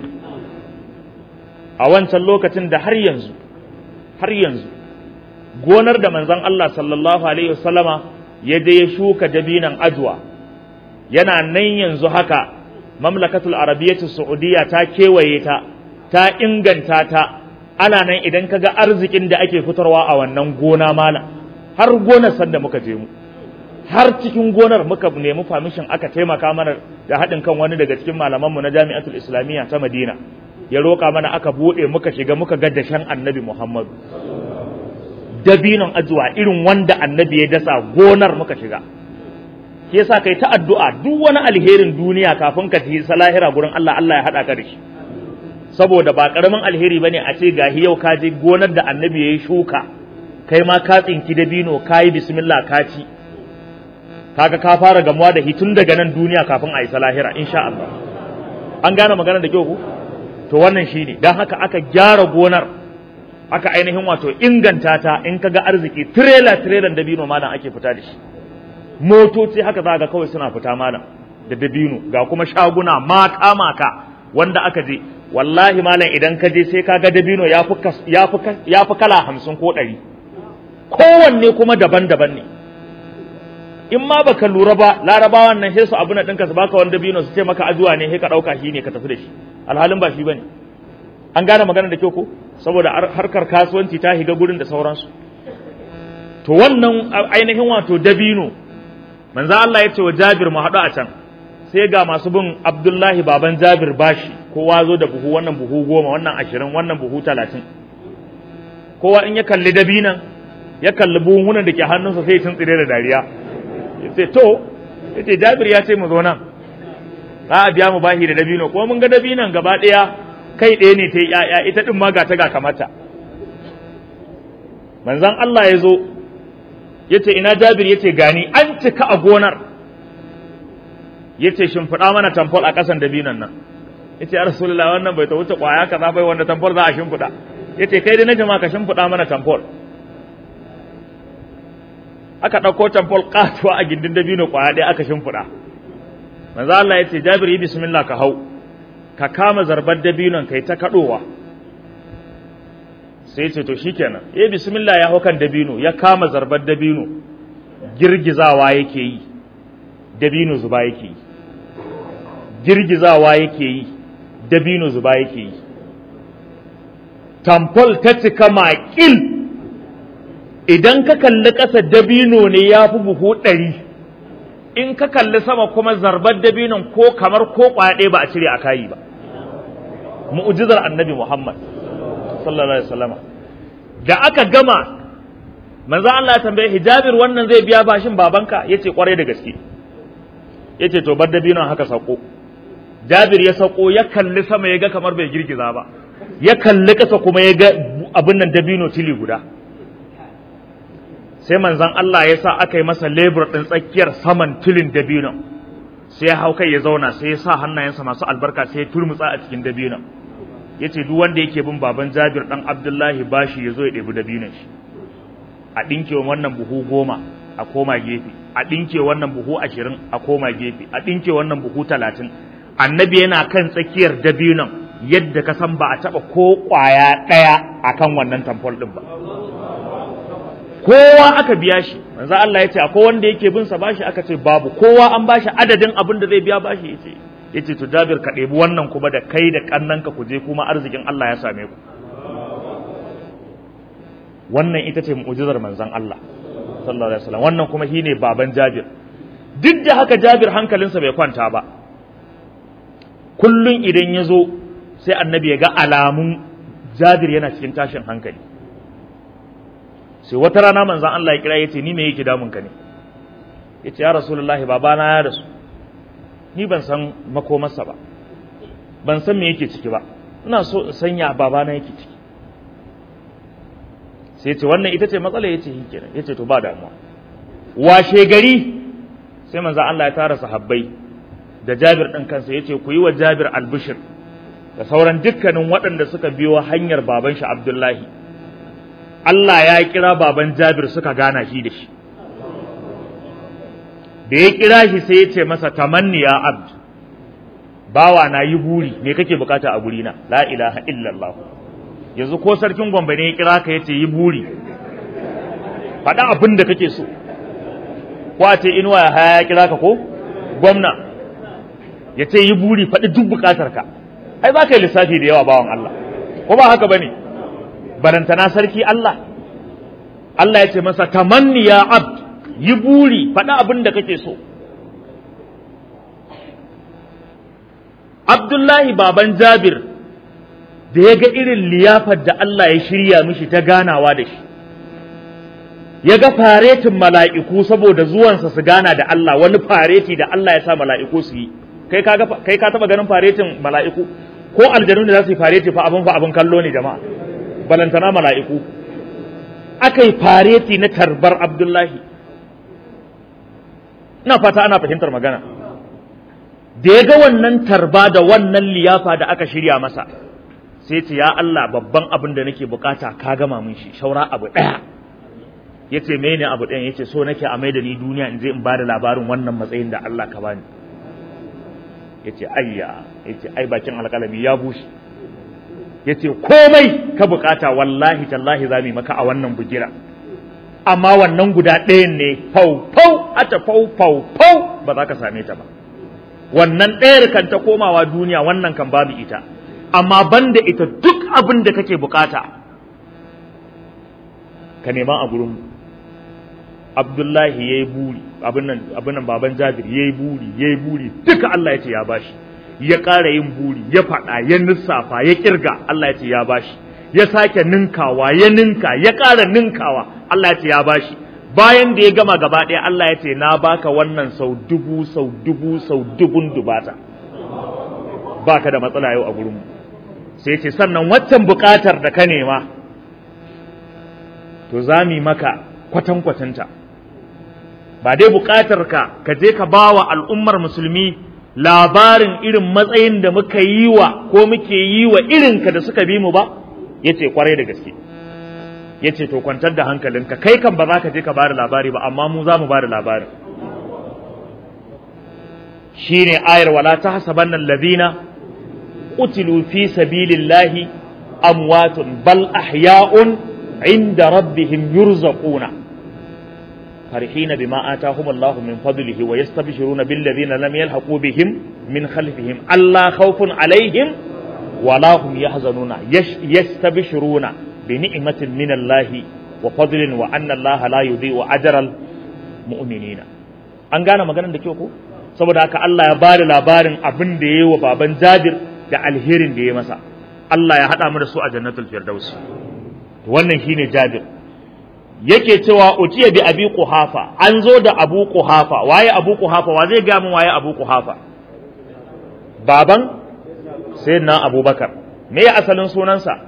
a wancan lokacin da har yanzu har yanzu gonar da manzon Allah sallallahu alaihi wasallama ya je ya shuka dabinan ajwa yana nan yanzu haka mamlakatul arabiyyatu saudiya ta kewaye ta ta inganta ta ana nan idan kaga arzikin da ake fitarwa a wannan gona malam har gonar sanda muka je mu har cikin gonar muka nemi famishin aka taimaka mana da haɗin kan wani daga cikin malamanmu na jami'atul islamiyya ta madina ya roƙa mana aka buɗe muka shiga muka ga dashen annabi Muhammadu dabinon ajuwa irin wanda annabi ya dasa gonar muka shiga ke sa kai ta addu'a duk wani alherin duniya kafin ka tafi salahira gurin Allah Allah ya haɗa ka da shi saboda ba ƙaramin alheri bane a ce gahi yau ka je gonar da annabi ya yi shuka kai ma ka tsinki dabino ka yi bismillah ka ci kaga ka fara gamuwa da hitun daga nan duniya kafin a yi salahira insha Allah an gane magana da kyau ku to wannan shine dan haka aka gyara gonar aka ainihin wato inganta ta in kaga arziki trailer trailer dabino malam ake fita da shi motoci haka za ga kawai suna fita malam da dabino ga kuma shaguna maka maka wanda aka je wallahi malam idan ka je sai kaga dabino ya fi kala hamsin ko ɗari kowanne kuma daban-daban ne in ma baka lura ba larabawan nan sai su abu na ɗinka su baka wani dabino su ce maka ajuwa ne sai ka ɗauka shi ne ka tafi da shi alhalin ba shi bane an gane magana da kyau ko saboda harkar kasuwanci ta higa gurin da sauransu to wannan ainihin wato dabino manzo Allah ya ce wa Jabir mu haɗu a can sai ga masu bin Abdullahi baban Jabir bashi kowa zo da buhu wannan buhu goma wannan ashirin wannan buhu talatin kowa in ya kalli dabinan ya kalli buhunan da ke hannunsa sai ya tsire da dariya ya ce to ya ce Jabir ya ce mu zo nan za a biya mu bashi da dabino kuma mun ga dabinan gaba ɗaya kai ɗaya ne ta yi ‘ya'ya ita ɗin ma ga ta ga kamata manzan Allah ya zo ya ce ina jabir ya ce gani an cika a gonar ya ce shimfiɗa mana tamfol a ƙasan dabinan nan ya ce rasulullah wannan bai ta wuce ƙwaya ka bai wanda tamfol za a shimfiɗa ya ce kai da na jama ka shimfiɗa mana tamfol aka ɗauko tamfol ƙatuwa a gindin dabino ƙwaya ɗaya aka shimfiɗa manzo Allah ya ce jabir yi bismillah ka hau ka kama zarbar dabinon kai ta kaɗowa sai ce to shikenan eh bismillah ya hau kan dabino ya kama zarbar dabino girgizawa yake yi dabino zuba yake yi girgizawa yake yi dabino zuba yake yi tamfol ta cika maƙil idan ka kalli ƙasa dabino ne ya fi buhu ɗari in ka kalli sama kuma zarbar dabinon ko kamar ko kwaɗe ba a cire a kayi ba mu'jizar annabi Muhammad sallallahu alaihi wasallam da aka gama manzo Allah ya tambaye hijabir wannan zai biya bashin babanka yace kwarai da gaske yace to bar dabinon haka sako Jabir ya sako ya kalli sama ya ga kamar bai girgiza ba ya kalli kasa kuma ya ga abin nan dabino tili guda sai manzon Allah ya sa aka yi masa lebur ɗin tsakiyar saman tilin dabinon sai ya hau kai ya zauna sai ya sa hannayensa masu albarka sai ya turmutsa a cikin dabinon ya ce duk wanda yake bin baban jabir ɗan abdullahi bashi ya zo ya ɗebi dabinon shi a ɗinke wannan buhu goma a koma gefe a ɗinke wannan buhu ashirin a koma gefe a ɗinke wannan buhu talatin annabi yana kan tsakiyar dabinon yadda ka san ba a taɓa ko ƙwaya ɗaya akan wannan tamfol ɗin ba kowa aka biya shi manzo Allah ya ce akwai wanda yake bin sa bashi aka ce babu kowa an bashi adadin abin da zai biya bashi yace yace to Jabir ka ɗebi wannan kuma da kai da kannanka ku je kuma arzikin Allah ya same ku wannan ita ce mu'jizar manzon Allah sallallahu alaihi wasallam wannan kuma shine baban Jabir duk da haka Jabir hankalinsa bai kwanta ba kullun idan ya zo sai annabi ya ga alamun Jabir yana cikin tashin hankali sai wata rana manzan Allah ya kira ya ce ni me yake damun ka ne ya ce ya rasulullahi babana ya rasu ni ban san makomarsa ba ban san me yake ciki ba ina so in sanya babana yake ciki sai ce wannan ita ce matsala ya ce shi kenan ya ce to ba damuwa washe gari sai manzan Allah ya tara sahabbai da Jabir ɗin kansa ya ce ku yi wa Jabir albishir da sauran dukkanin waɗanda suka biyo hanyar baban shi Abdullahi Allah ya kira baban Jabir suka gana shi da shi. Da ya kira shi sai ya ce masa tamanni ya abd, bawa na yi buri, me kake bukata a gurina, la ilaha illallah. Yanzu ko sarkin Gombe ne ya kira ka ya ce yi buri, faɗa abin da kake so. Ko a ce inuwa ya haya ya kira ka ko? Gwamna, ya ce yi buri faɗi duk bukatar ka. Ai za ka yi lissafi da yawa bawan Allah, ko ba haka ba ne? barantana sarki Allah Allah ya ce masa tamanni ya abd yi buri faɗi abin da kake so Abdullahi baban Jabir da ya ga irin liyafar da Allah ya shirya mishi ta ganawa da shi ya ga faretin mala'iku saboda zuwansa su gana da Allah wani fareti da Allah ya sa mala'iku su yi kai ka taba ganin faretin mala'iku ko aljanu da za su yi fareti fa abin fa abin kallo ne jama'a balantana mala'iku aka yi fareti na tarbar abdullahi ina fata ana fahimtar magana da ya ga wannan tarba da wannan liyafa da aka shirya masa sai ce ya Allah babban abin da nake bukata ka gama mun shi shaura abu ɗaya ya ce mene abu ɗayan ya ce so nake a mai da ni duniya in je in ba da labarin wannan matsayin da Allah ka bani ya ce ayya ya ce ai bakin alƙalami ya bushe ya ce komai ka bukata wallahi tallahi za mu maka a wannan bugira amma wannan guda ɗayan ne fau fau ata fau fau fau ba za ka same ta ba wannan ɗayar kan ta komawa duniya wannan kan babu ita amma banda ita duk abin da kake bukata ka nema a gurin Abdullahi ya yi buri abin nan baban Jabir ya yi buri ya yi buri duka Allah ya ce ya bashi ya ƙara yin buri ya faɗa ya lissafa ya kirga Allah ya ce ya bashi ya sake ninkawa ya ninka ya ƙara ninkawa Allah ya ce ya bashi bayan da ya gama gaba ɗaya Allah ya ce na baka wannan sau dubu sau dubu sau dubun dubata baka da matsala yau a gurinmu sai ce sannan waccan buƙatar da ka nema to za mu maka kwatankwatanta ba dai buƙatar ka ka je ka ba wa al'ummar musulmi labarin irin matsayin da muka yi wa ko muke yi wa irinka da suka bi mu ba ya ce kwarai da gaske ya ce to kwantar da hankalinka kai kan ba za ka je ka bada labari ba amma mu za mu bada labarin shi ne ayar wala ta hasaban nan lazina utilu fi sabilillahi amwatun bal ahya'un inda rabbihim yurzaquna فرحين بما آتاهم الله من فضله ويستبشرون بالذين لم يلحقوا بهم من خلفهم ألا خوف عليهم ولا هم يحزنون يستبشرون بنعمة من الله وفضل وأن الله لا يضيع أجر المؤمنين an gane maganar da kyau ko saboda haka Allah ya bada labarin abin da ya yi wa baban Jabir da alherin da ya masa Allah ya haɗa mu da su a jannatul firdaus wannan shine Jabir yake cewa utiya bi abi quhafa an zo da abu quhafa waye abu quhafa wa zai ga mun waye abu quhafa baban sayyidina abubakar me ya asalin sunansa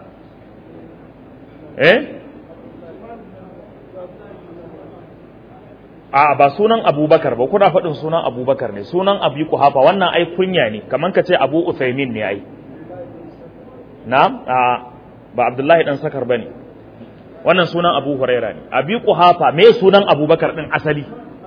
eh a ba sunan abubakar ba kuna faɗin sunan abubakar ne sunan abu quhafa wannan ai kunya ne kaman ka ce abu uthaymin ne ai na a ba abdullahi dan sakar bane wannan sunan abu huraira ne abi kuhafa me sunan abubakar din asali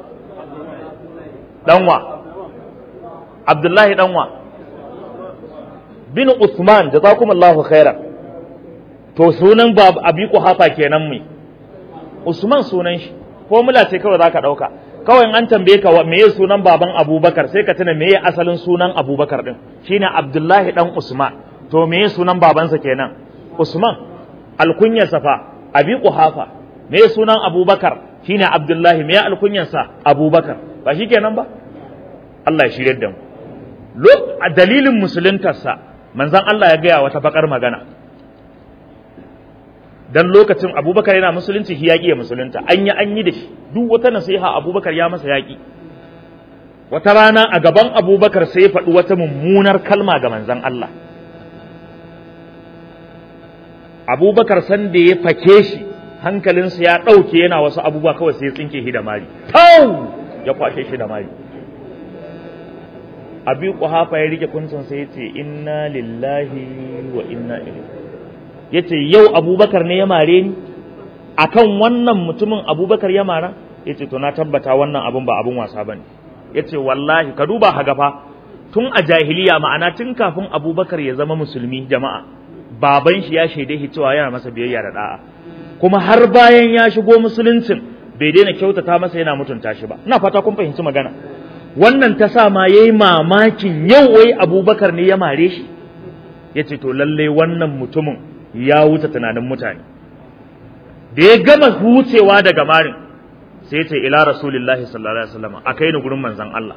danwa abdullahi danwa bin usman jazakumullahu khairan to sunan abi kuhafa kenan mai usman sunan shi formula ce kawai zaka dauka kawai an tambaye ka meye sunan baban abubakar sai ka tuna meye asalin sunan abubakar din shine abdullahi dan usman to meye sunan babansa kenan usman alkunyarsa fa abi kuhafa me sunan abubakar shine abdullahi me alkunyansa abubakar ba shi kenan ba Allah ya shirye da mu a dalilin musuluntarsa manzon Allah ya gaya wata bakar magana dan lokacin abubakar yana musulunci shi yaƙi ya musulunta an yi an yi da shi duk wata nasiha abubakar ya masa yaƙi wata rana a gaban abubakar sai ya faɗi wata mummunar kalma ga manzon Allah abubakar san da ya fake shi hankalinsa ya ɗauke yana wasu abubuwa kawai sai ya tsinke shi da mari tau ya kwashe shi da mari abi kuhafa ya rike kuncin sai ya ce inna lillahi wa inna ilaihi ya ce yau abubakar ne ya mare ni akan wannan mutumin abubakar ya mara ya ce to na tabbata wannan abun ba abun wasa ba ne ya ce wallahi ka duba haga fa tun a jahiliya ma'ana tun kafin abubakar ya zama musulmi jama'a baban shi ya shaide shi cewa yana masa biyayya da da'a kuma har bayan ya shigo musuluncin bai daina kyautata masa yana mutunta shi ba ina fata kun fahimci magana wannan ta sa ma yayi mamakin yau wai abubakar ne ya mare shi ya ce to lalle wannan mutumin ya wuce tunanin mutane da ya gama wucewa daga marin sai ya ce ila rasulillahi sallallahu alaihi wasallam a kai ni gurin manzon Allah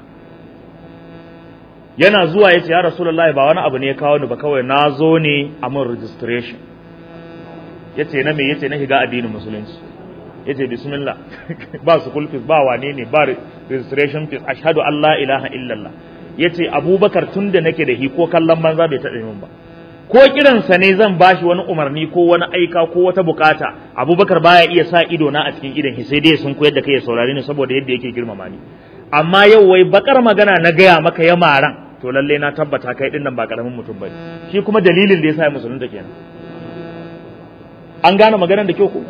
yana zuwa ya ce ya rasulullahi ba wani abu ne ya kawo ni ba kawai na zo ne a mun registration ya ce na me ya ce na shiga addinin musulunci ya ce bismillah ba school fees ba wane ne ba registration fees ashhadu an la ilaha illallah ya ce abubakar tun da nake da hi ko kallon banza bai taɓa min ba ko kiransa ne zan bashi wani umarni ko wani aika ko wata bukata abubakar baya iya sa ido na a cikin idon sai dai sun koyar da kai ya saurare ni saboda yadda yake girmama ni amma yau wai bakar magana na gaya maka ya maran to lalle na tabbata kai din nan ba karamin mutum bane shi kuma dalilin da yasa ya musulunta kenan an gane maganar da kyau ko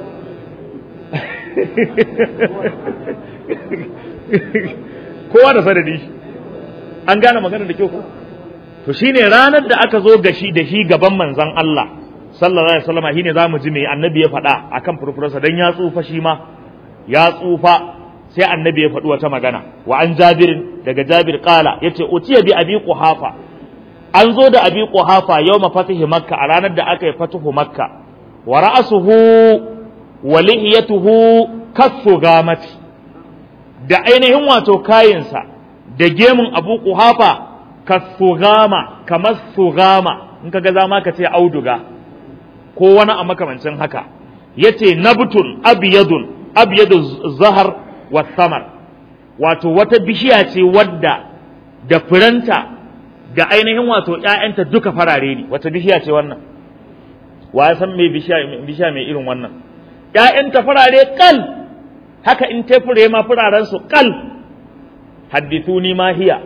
kowa da sanadi shi an gane maganar da kyau ko to shine ranar da aka zo gashi da shi gaban manzon Allah sallallahu alaihi wasallam shine zamu ji me annabi ya faɗa akan furfurarsa dan ya tsufa shi ma ya tsufa sai annabi ya faɗi wata magana wa an jabirin daga jabir qala yace utiya bi abi quhafa an zo da abi quhafa yawma fatihi makka a ranar da aka yi fatuhu makka wa ra'suhu wa lihiyatuhu kassu gamati da ainihin wato kayinsa da gemun abu quhafa kassu gama kamar sugama in kaga zama ka ce auduga ko wani a makamancin haka yace nabtun abyadun abyadu zahar wa samar wato wata bishiya ce wadda da firanta da ainihin wato ƴaƴanta duka farare ne wata bishiya ce wannan wa ya san me bishiya bishiya mai irin wannan ƴaƴanta farare kal haka in ta fure ma fararen su kal haddithuni ma hiya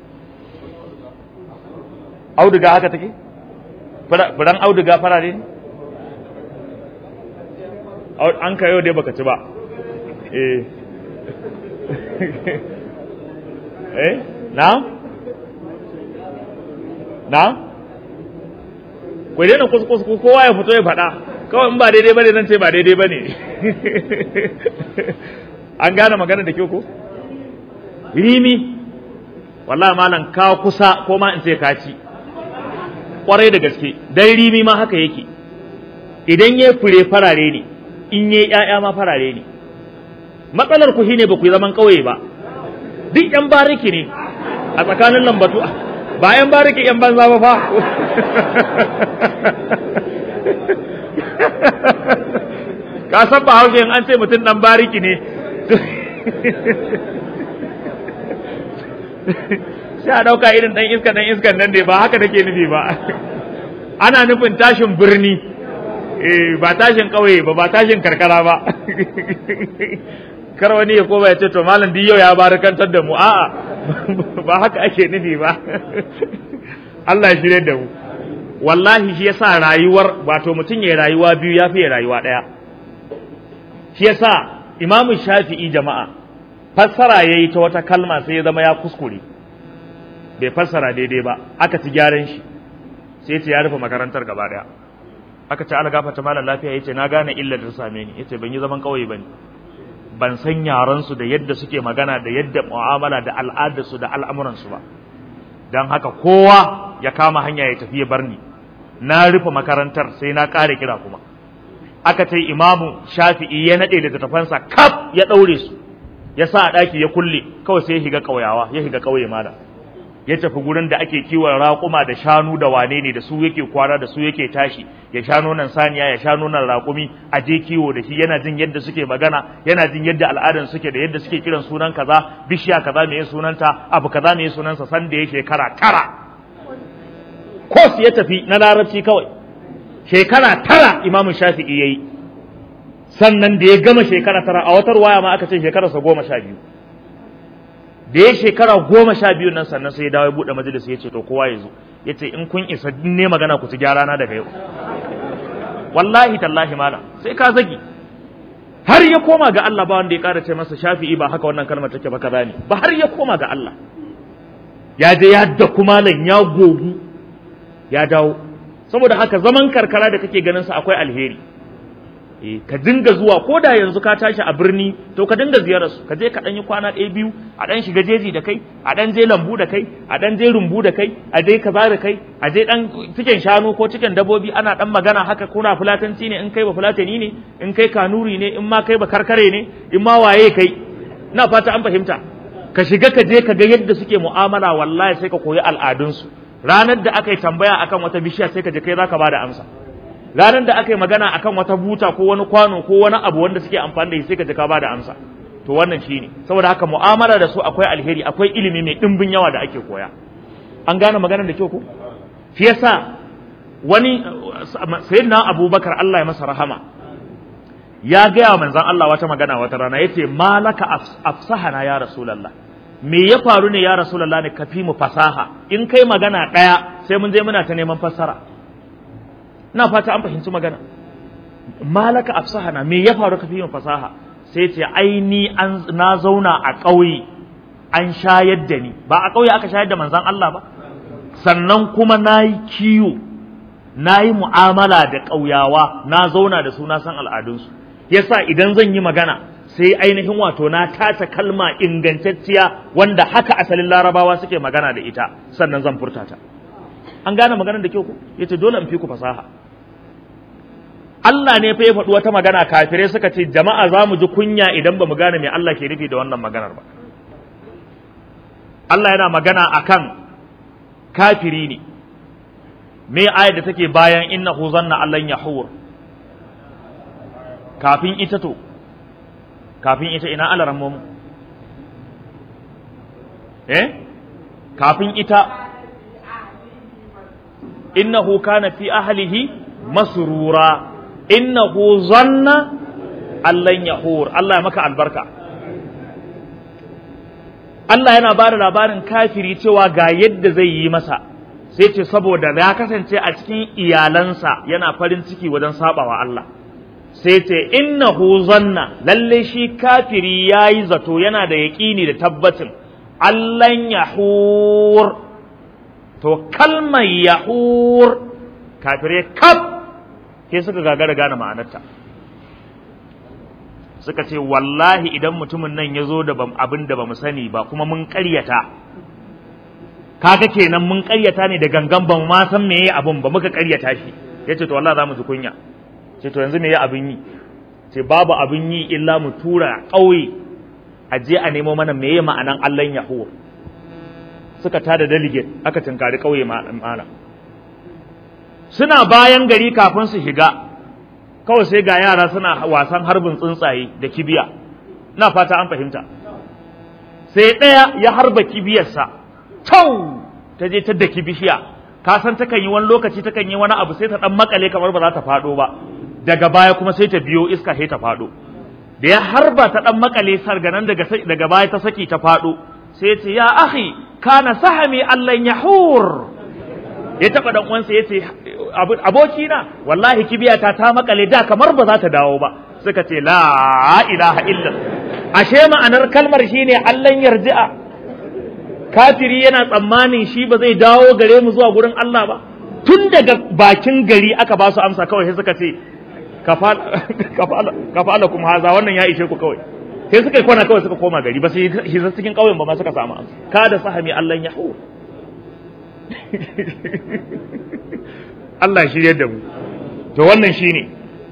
auduga haka take furan auduga farare ne an ka yau dai baka ci ba eh eh na na ku daina kuskus kowa ya fito ya faɗa kawai in ba daidai bane nan ce ba daidai bane an gane magana da kyau ko rimi wallahi malam ka kusa ko ma in ce ka ci kwarai da gaske dan rimi ma haka yake idan ya fure farare ne in ya ƴaƴa ma farare ne matsalar ku shine ba ku yi zaman ƙauye ba duk yan bariki ne a tsakanin lambatu ba yan bariki yan banza ba fa ka san ba haushe in an ce mutum dan bariki ne sai a ɗauka irin ɗan iska ɗan iskan nan ne ba haka nake nufi ba ana nufin tashin birni ba tashin ƙauye ba ba tashin karkara ba kar wani ya koma ya ce to malam duk yau ya barakantar da mu a'a ba haka ake nufi ba Allah ya shirye da mu wallahi shi yasa rayuwar wato mutum ya rayuwa biyu ya fi rayuwa ɗaya shi yasa imamu shafi'i jama'a fassara yayi ta wata kalma sai ya zama ya kuskure bai fassara daidai ba aka ci gyaran shi sai ce ya rufe makarantar gaba daya aka ce ala gafata malam lafiya yace na gane illar da same ni yace ban yi zaman kauye bane ban san yaran su da yadda suke magana da yadda mu'amala da al'adar su da al'amuran su ba dan haka kowa ya kama hanya ya tafi ya bar ni na rufe makarantar sai na kare kira kuma aka ce imamu shafi'i ya nade da tafansa kaf ya daure su ya sa a daki ya kulle kawai sai ya higa kauyawa ya higa kauye mala ya tafi gurin da ake kiwon raƙuma da shanu da wane ne da su yake kwana da su yake tashi ya sha nonon saniya ya sha nonon raƙumi a je kiwo da shi yana jin yadda suke magana yana jin yadda al'adan suke da yadda suke kiran sunan kaza bishiya kaza me sunanta abu kaza me sunansa san da ya shekara tara kos ya tafi na larabci kawai shekara tara imamu shafi'i yayi sannan da ya gama shekara tara a watar waya ma aka ce shekararsa goma sha biyu da ya shekara goma sha biyu nan sannan sai ya dawo ya buɗe majalis ya ce to kowa ya zo ya ce in kun isa ne magana ku ci gyara na daga yau wallahi tallahi mala sai ka zagi har ya koma ga Allah ba wanda ya ƙara ce masa shafi'i ba haka wannan kalmar take ba kaza ne ba har ya koma ga Allah ya je ya da kumalan ya gogu ya dawo saboda haka zaman karkara da kake ganin sa akwai alheri ka dinga zuwa ko da yanzu ka tashi a birni to ka dinga ziyarar su ka je ka dan yi kwana ɗaya biyu a dan shiga jeji da kai a dan je lambu da kai a dan je rumbu da kai a je kaza da kai a je dan cikin shanu ko cikin dabobi ana dan magana haka kuna fulatanci ne in kai ba fulatani ne in kai kanuri ne in ma kai ba karkare ne in ma waye kai ina fata an fahimta ka shiga ka je ka ga yadda suke mu'amala wallahi sai ka koyi al'adunsu ranar da aka yi tambaya akan wata bishiya sai ka je kai zaka bada amsa ranar da aka yi magana akan wata buta ko wani kwano ko wani abu wanda suke amfani da shi sai ka ji ka ba da amsa to wannan shine saboda haka mu'amala da su akwai alheri akwai ilimi mai dimbin yawa da ake koya an gane maganar da kyau ko shi yasa wani sayyidina abubakar Allah ya masa rahama ya gaya wa manzon Allah wata magana wata rana yace malaka afsahana ya rasulullah me ya faru ne ya rasulullah ne kafi mu fasaha in kai magana daya sai mun je muna ta neman fassara ina fata an fahimci magana malaka afsahana me ya faru kafi yin fasaha sai ce ai ni an na zauna a ƙauye an shayar da ni ba a ƙauye aka shayar da manzon Allah ba sannan kuma nayi kiyo nayi mu'amala da ƙauyawa na zauna da su na san al'adunsu yasa idan zan yi magana sai ainihin wato na tace kalma ingantacciya wanda haka asalin larabawa suke magana da ita sannan zan furta ta an gane maganar da kyau ku yace dole in fi ku fasaha Allah ne fa ya faɗi wata magana kafirai suka ce jama'a za mu ji kunya idan ba mu gane me Allah ke nufi da wannan maganar ba Allah yana magana akan kafiri ne me ayar da take bayan innahu zanna allan yahur kafin ita to kafin ita ina alaran mu eh kafin ita innahu kana fi ahlihi masrura innahu zanna allan yahur Allah ya maka albarka Allah yana ba da labarin kafiri cewa ga yadda zai yi masa sai ce saboda ya kasance a cikin iyalansa yana farin ciki wajen sabawa Allah sai ce innahu zanna lalle shi kafiri yayi zato yana da yaƙini da tabbacin allan yahur to kalmar yahur kafirai kaf ke suka gagara gane ma'anarta suka ce wallahi idan mutumin nan ya zo da abin da ba mu sani ba kuma mun ƙaryata kaga kenan mun ƙaryata ne da gangan ban ma san meye abin ba muka ƙaryata shi yace to wallahi za mu ji kunya ce to yanzu meye abin yi ce babu abin yi illa mu tura ƙauye a je a nemo mana meye ma'anan Allahn Yahuwa suka tada delegate aka tunkari ƙauye ma'ana suna bayan gari kafin su shiga kawai sai ga yara suna wasan harbin tsuntsaye da kibiya na fata an fahimta sai ɗaya ya harba kibiyarsa tau ta je ta daki bishiya ka san takan yi wani lokaci takan yi wani abu sai ta dan makale kamar ba za ta faɗo ba daga baya kuma sai ta biyo iska sai ta faɗo da ya harba ta dan makale sarganan daga daga baya ta saki ta faɗo sai ya ce ya akhi kana sahami allan yahur ya taba dan uwansa ya ce aboki na wallahi kibiyata ta makale da kamar ba za ta dawo ba suka ce la ilaha illa ashe ma'anar kalmar shine allan yarji'a kafiri yana tsammanin shi ba zai dawo gare mu zuwa gurin Allah ba tun daga bakin gari aka ba su amsa kawai sai suka ce kafala kuma haza wannan ya ishe ku kawai sai suka kwana kawai suka koma gari ba sai shi cikin ƙauyen ba ma suka samu amsa ka da sahami Allah ya hu Allah shirye da mu to wannan shine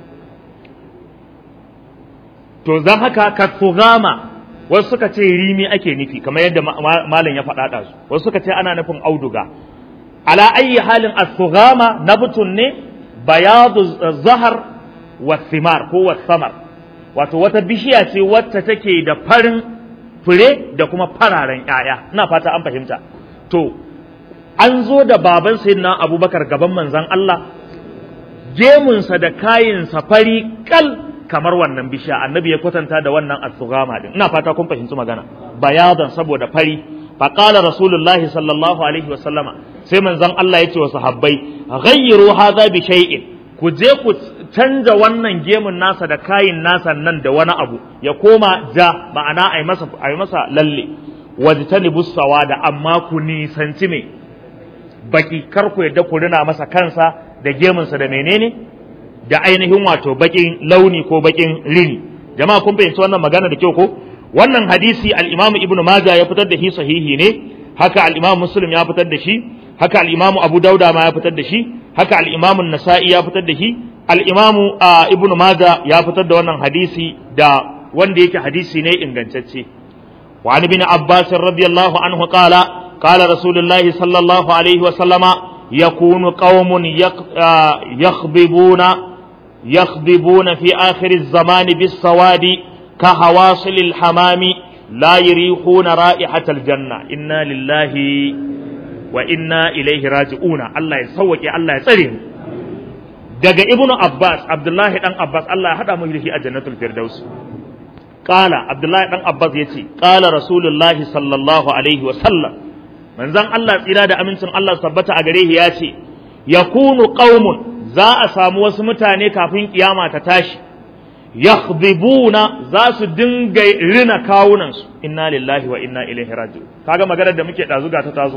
to zan haka ka wasu suka ce rimi ake nufi kamar yadda malam ya faɗa ɗazu wasu suka ce ana nufin auduga ala ayi halin as-sughama nabtun ne bayadu zahar wa thimar ko wa samar wato wata bishiya ce wacce take da farin fure da kuma fararen ƴaƴa ina fata an fahimta to an zo da baban sayyidina abubakar gaban manzon Allah gemunsa da kayinsa fari kal kamar wannan bishiya annabi ya kwatanta da wannan as-sughama din ina fata kun fahimci magana bayadan saboda fari fa qala rasulullahi sallallahu alaihi wa sallama sai manzon Allah ya ce wa sahabbai ghayyiru hadha bi shay'in ku je ku canja wannan gemun nasa da kayin nasa nan da wani abu ya koma ja ma'ana ai masa ai masa lalle wajtanibu sawada amma ku nisanci me baki kar ku yadda ku rina masa kansa da gemunsa da menene da ainihin wato bakin launi ko bakin rini jama'a kun fahimci wannan magana da kyau ko wannan hadisi al-Imam Ibn Majah ya fitar da shi sahihi ne haka al-Imam Muslim ya fitar da shi haka al-Imam Abu Dauda ma ya fitar da shi haka al-Imam An-Nasa'i ya fitar da shi al-Imam Ibn Majah ya fitar da wannan hadisi da wanda yake hadisi ne ingantacce wa an ibn Abbas radiyallahu anhu qala qala Rasulullahi sallallahu alaihi wa sallama yakunu qaumun yakhbibuna يخضبون في آخر الزمان بالسواد كهواصل الحمام لا يريحون رائحة الجنة إنا لله وإنا إليه راجعون الله يسوك الله يسرهم daga ibnu abbas abdullahi dan abbas Allah ya hada mu da shi a jannatul firdaus qala abdullahi dan abbas yace qala rasulullahi sallallahu alaihi wa sallam manzon Allah tsira da amincin Allah tabbata a gare shi yace yakunu qaumun za a samu wasu mutane kafin kiyama ta tashi yakhdhibuna za su dinga rina kawunansu inna lillahi wa inna ilaihi raji'un kaga maganar da muke dazu ga ta tazo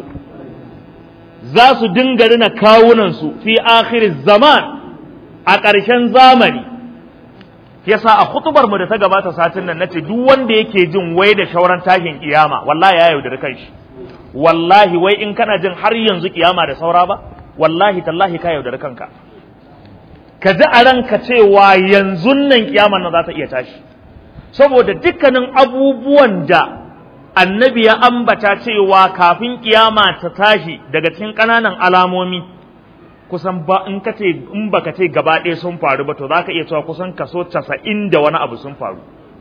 za su dinga rina kawunansu fi akhiriz zaman a ƙarshen zamani yasa a khutubar mu da ta gabata satin nan nace duk wanda yake jin wai da shauran tashin kiyama wallahi ya yaudari kanshi wallahi wai in kana jin har yanzu kiyama da saura ba wallahi tallahi ka yaudari kanka ka ji a ranka cewa yanzu nan kiyama nan za ta iya tashi saboda dukkanin abubuwan da annabi ya ambata cewa kafin kiyama ta tashi daga cikin ƙananan alamomi kusan ba in ka ce in baka ce gaba ɗaya sun faru ba to za ka iya cewa kusan kaso casa'in da wani abu sun faru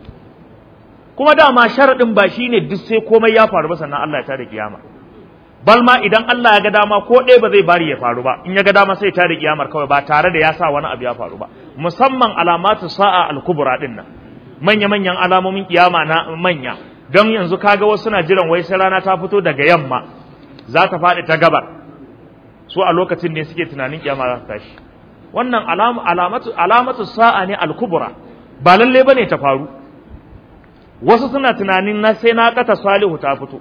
kuma dama sharaɗin ba shi ne duk sai komai ya faru ba sannan Allah ya tada kiyama bal ma idan Allah ya ga dama ko ɗaya ba zai bari ya faru ba in ya ga dama sai ya tada kiyamar kawai ba tare da ya sa wani abu ya faru ba musamman alamatu sa'a al-kubra din nan manya manyan alamomin kiyama na manya don yanzu kaga wasu suna jiran wai sai rana ta fito daga yamma za ta faɗi ta gabar su a lokacin ne suke tunanin kiyama za ta tashi wannan alamatu alamatu sa'a ne al-kubra ba lalle bane ta faru wasu suna tunanin na sai na kata salihu ta fito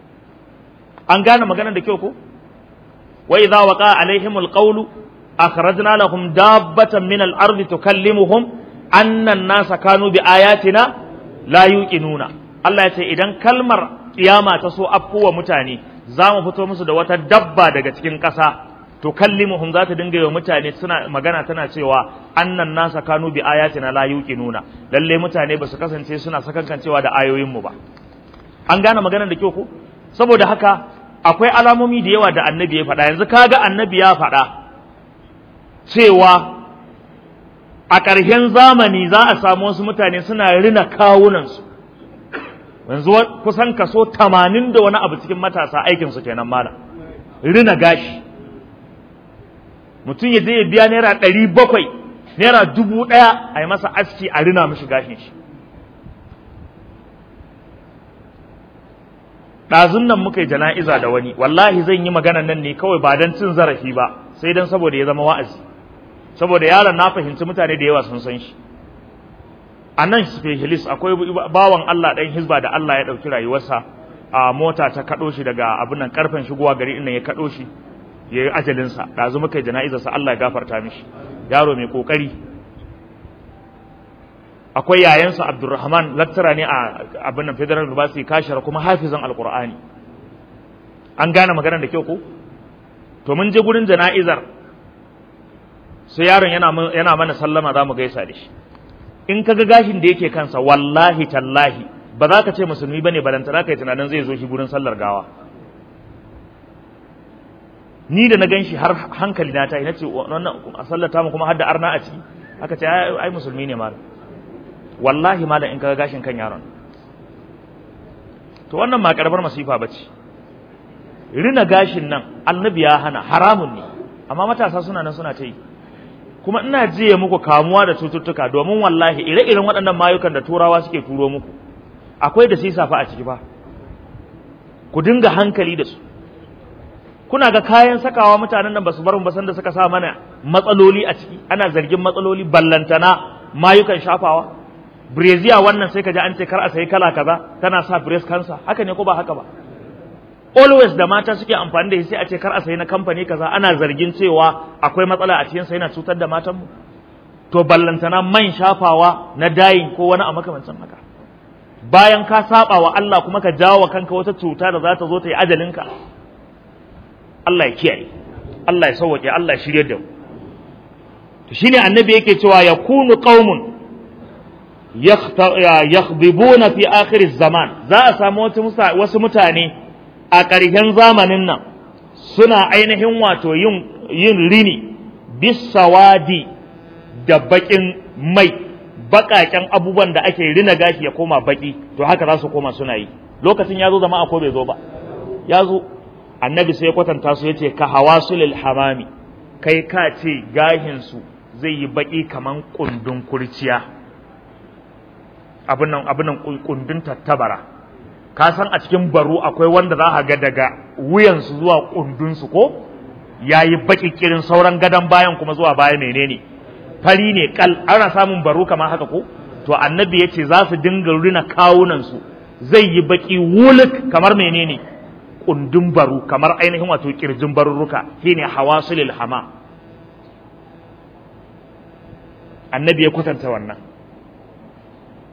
an gane maganar da kyau ko wa idza waqa alaihim alqawlu akhrajna lahum dabbatan min al-ardi tukallimuhum anna an-nasa kanu bi ayatina la yuqinuna Allah ya ce idan kalmar kiyama ta so afkuwa mutane za mu fito musu da wata dabba daga cikin ƙasa to kallimuhum za ta dinga yi wa mutane suna magana tana cewa annan nasa kanu bi ayatina la yuqinuna lalle mutane ba su kasance suna sakankancewa da ayoyin mu ba an gane maganar da kyau ko saboda haka akwai alamomi da yawa da annabi ya faɗa yanzu kaga annabi ya faɗa cewa a ƙarshen zamani za a samu wasu mutane suna rina kawunansu yanzu kusan kaso tamanin da wani abu cikin matasa aikinsu kenan mala rina gashi mutum ya je ya biya naira ɗari bakwai naira dubu ɗaya a yi masa aski a rina mishi gashin shi ɗazun nan muka yi jana'iza da wani wallahi zan yi magana nan ne kawai ba don cin zarafi ba sai don saboda ya zama wa'azi saboda yaron na fahimci mutane da yawa sun san shi a nan specialist akwai bawan Allah ɗan hizba da Allah ya ɗauki rayuwarsa a mota ta kaɗo shi daga abin nan karfen shigowa gari inda ya kaɗo shi ya yi ajalinsa ɗazu muka yi jana'izarsa Allah ya gafarta mishi yaro mai ƙoƙari akwai yayansa Abdulrahman lattara ne a abin nan Federal University kashara kuma hafizan Alƙur'ani an gane maganar da kyau ko to mun je gurin jana'izar sai yaron yana yana mana sallama za mu gaisa da shi in kaga gashin da yake kansa wallahi tallahi ba za ka ce musulmi bane balantana kai tunanin zai zo shi gurin sallar gawa ni da na gan shi har hankali na ta yi na ce wannan a sallata mu kuma har da arna a ciki aka ce ai musulmi ne malam wallahi malam in kaga gashin kan yaron to wannan ma karbar masifa bace rina gashin nan annabi ya hana haramun ne amma matasa suna nan suna ta yi kuma ina jiye muku kamuwa da cututtuka domin wallahi ire-iren waɗannan mayukan da turawa suke turo muku akwai da sisa fa a ciki fa ku dinga hankali da su kuna ga kayan sakawa mutanen nan basu bar mu ba sanda suka sa mana matsaloli a ciki ana zargin matsaloli ballantana mayukan shafawa breziya wannan sai ka ji an ce kar a sayi kala kaza tana sa breast cancer haka ne ko ba haka ba always da mata suke amfani da shi sai a ce kar a sayi na kamfani kaza ana zargin cewa akwai matsala a cikin sa yana cutar da matan mu to ballantana man shafawa na dayin ko wani a makamancin haka bayan ka saba wa Allah kuma ka jawo kanka wata cuta da za ta zo ta yi ajalinka Allah ya kiyaye Allah ya sauwake Allah ya shirye da mu to shine annabi yake cewa yakunu qaumun yakhdibuna fi akhir zaman za a samu wasu mutane a ƙarshen zamanin nan suna ainihin wato yin yin rini bisawadi da baƙin mai baƙaƙen abubuwan da ake rina gashi ya koma baƙi to haka za su koma suna yi lokacin ya zo zama ko bai zo ba ya zo annabi sai ya kwatanta su yace ka hawasulil hamami kai ka ce gashin su zai yi baki kaman kundun kurciya abin nan abin nan kundun tattabara ka san a cikin baro akwai wanda za ka ga daga wuyan su zuwa kundun su ko yayi baki kirin sauran gadan bayan kuma zuwa baya menene fari ne kal ana samun baro kamar haka ko to annabi yace za su dinga rina kawunan su zai yi baki wuluk kamar menene kundin baru kamar ainihin wato kirjin barurruka shine hawasulil hama annabi ya kwatanta wannan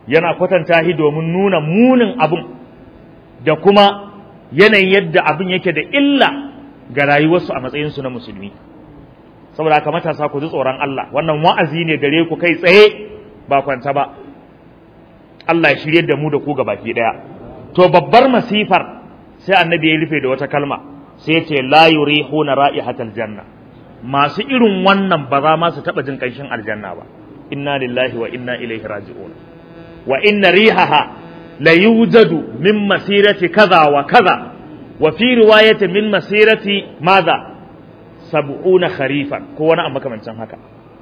yana kwatanta shi domin nuna munin abin da kuma yanayin yadda abin yake da illa ga rayuwarsu a matsayinsu na musulmi saboda haka matasa ku ji tsoron Allah wannan wa'azi ne gare ku kai tsaye ba kwanta ba Allah ya shirye da mu da ku baki daya to babbar masifar sai annabi ya rufe da wata kalma sai ya ce la yurihuna ra'ihatal janna masu irin wannan ba za ma su taba jin kanshin aljanna ba inna lillahi wa inna ilaihi raji'un wa inna rihaha la yujadu min masirati kaza wa kaza wa fi riwayati min masirati madha sab'una kharifan ko wani a makamancin haka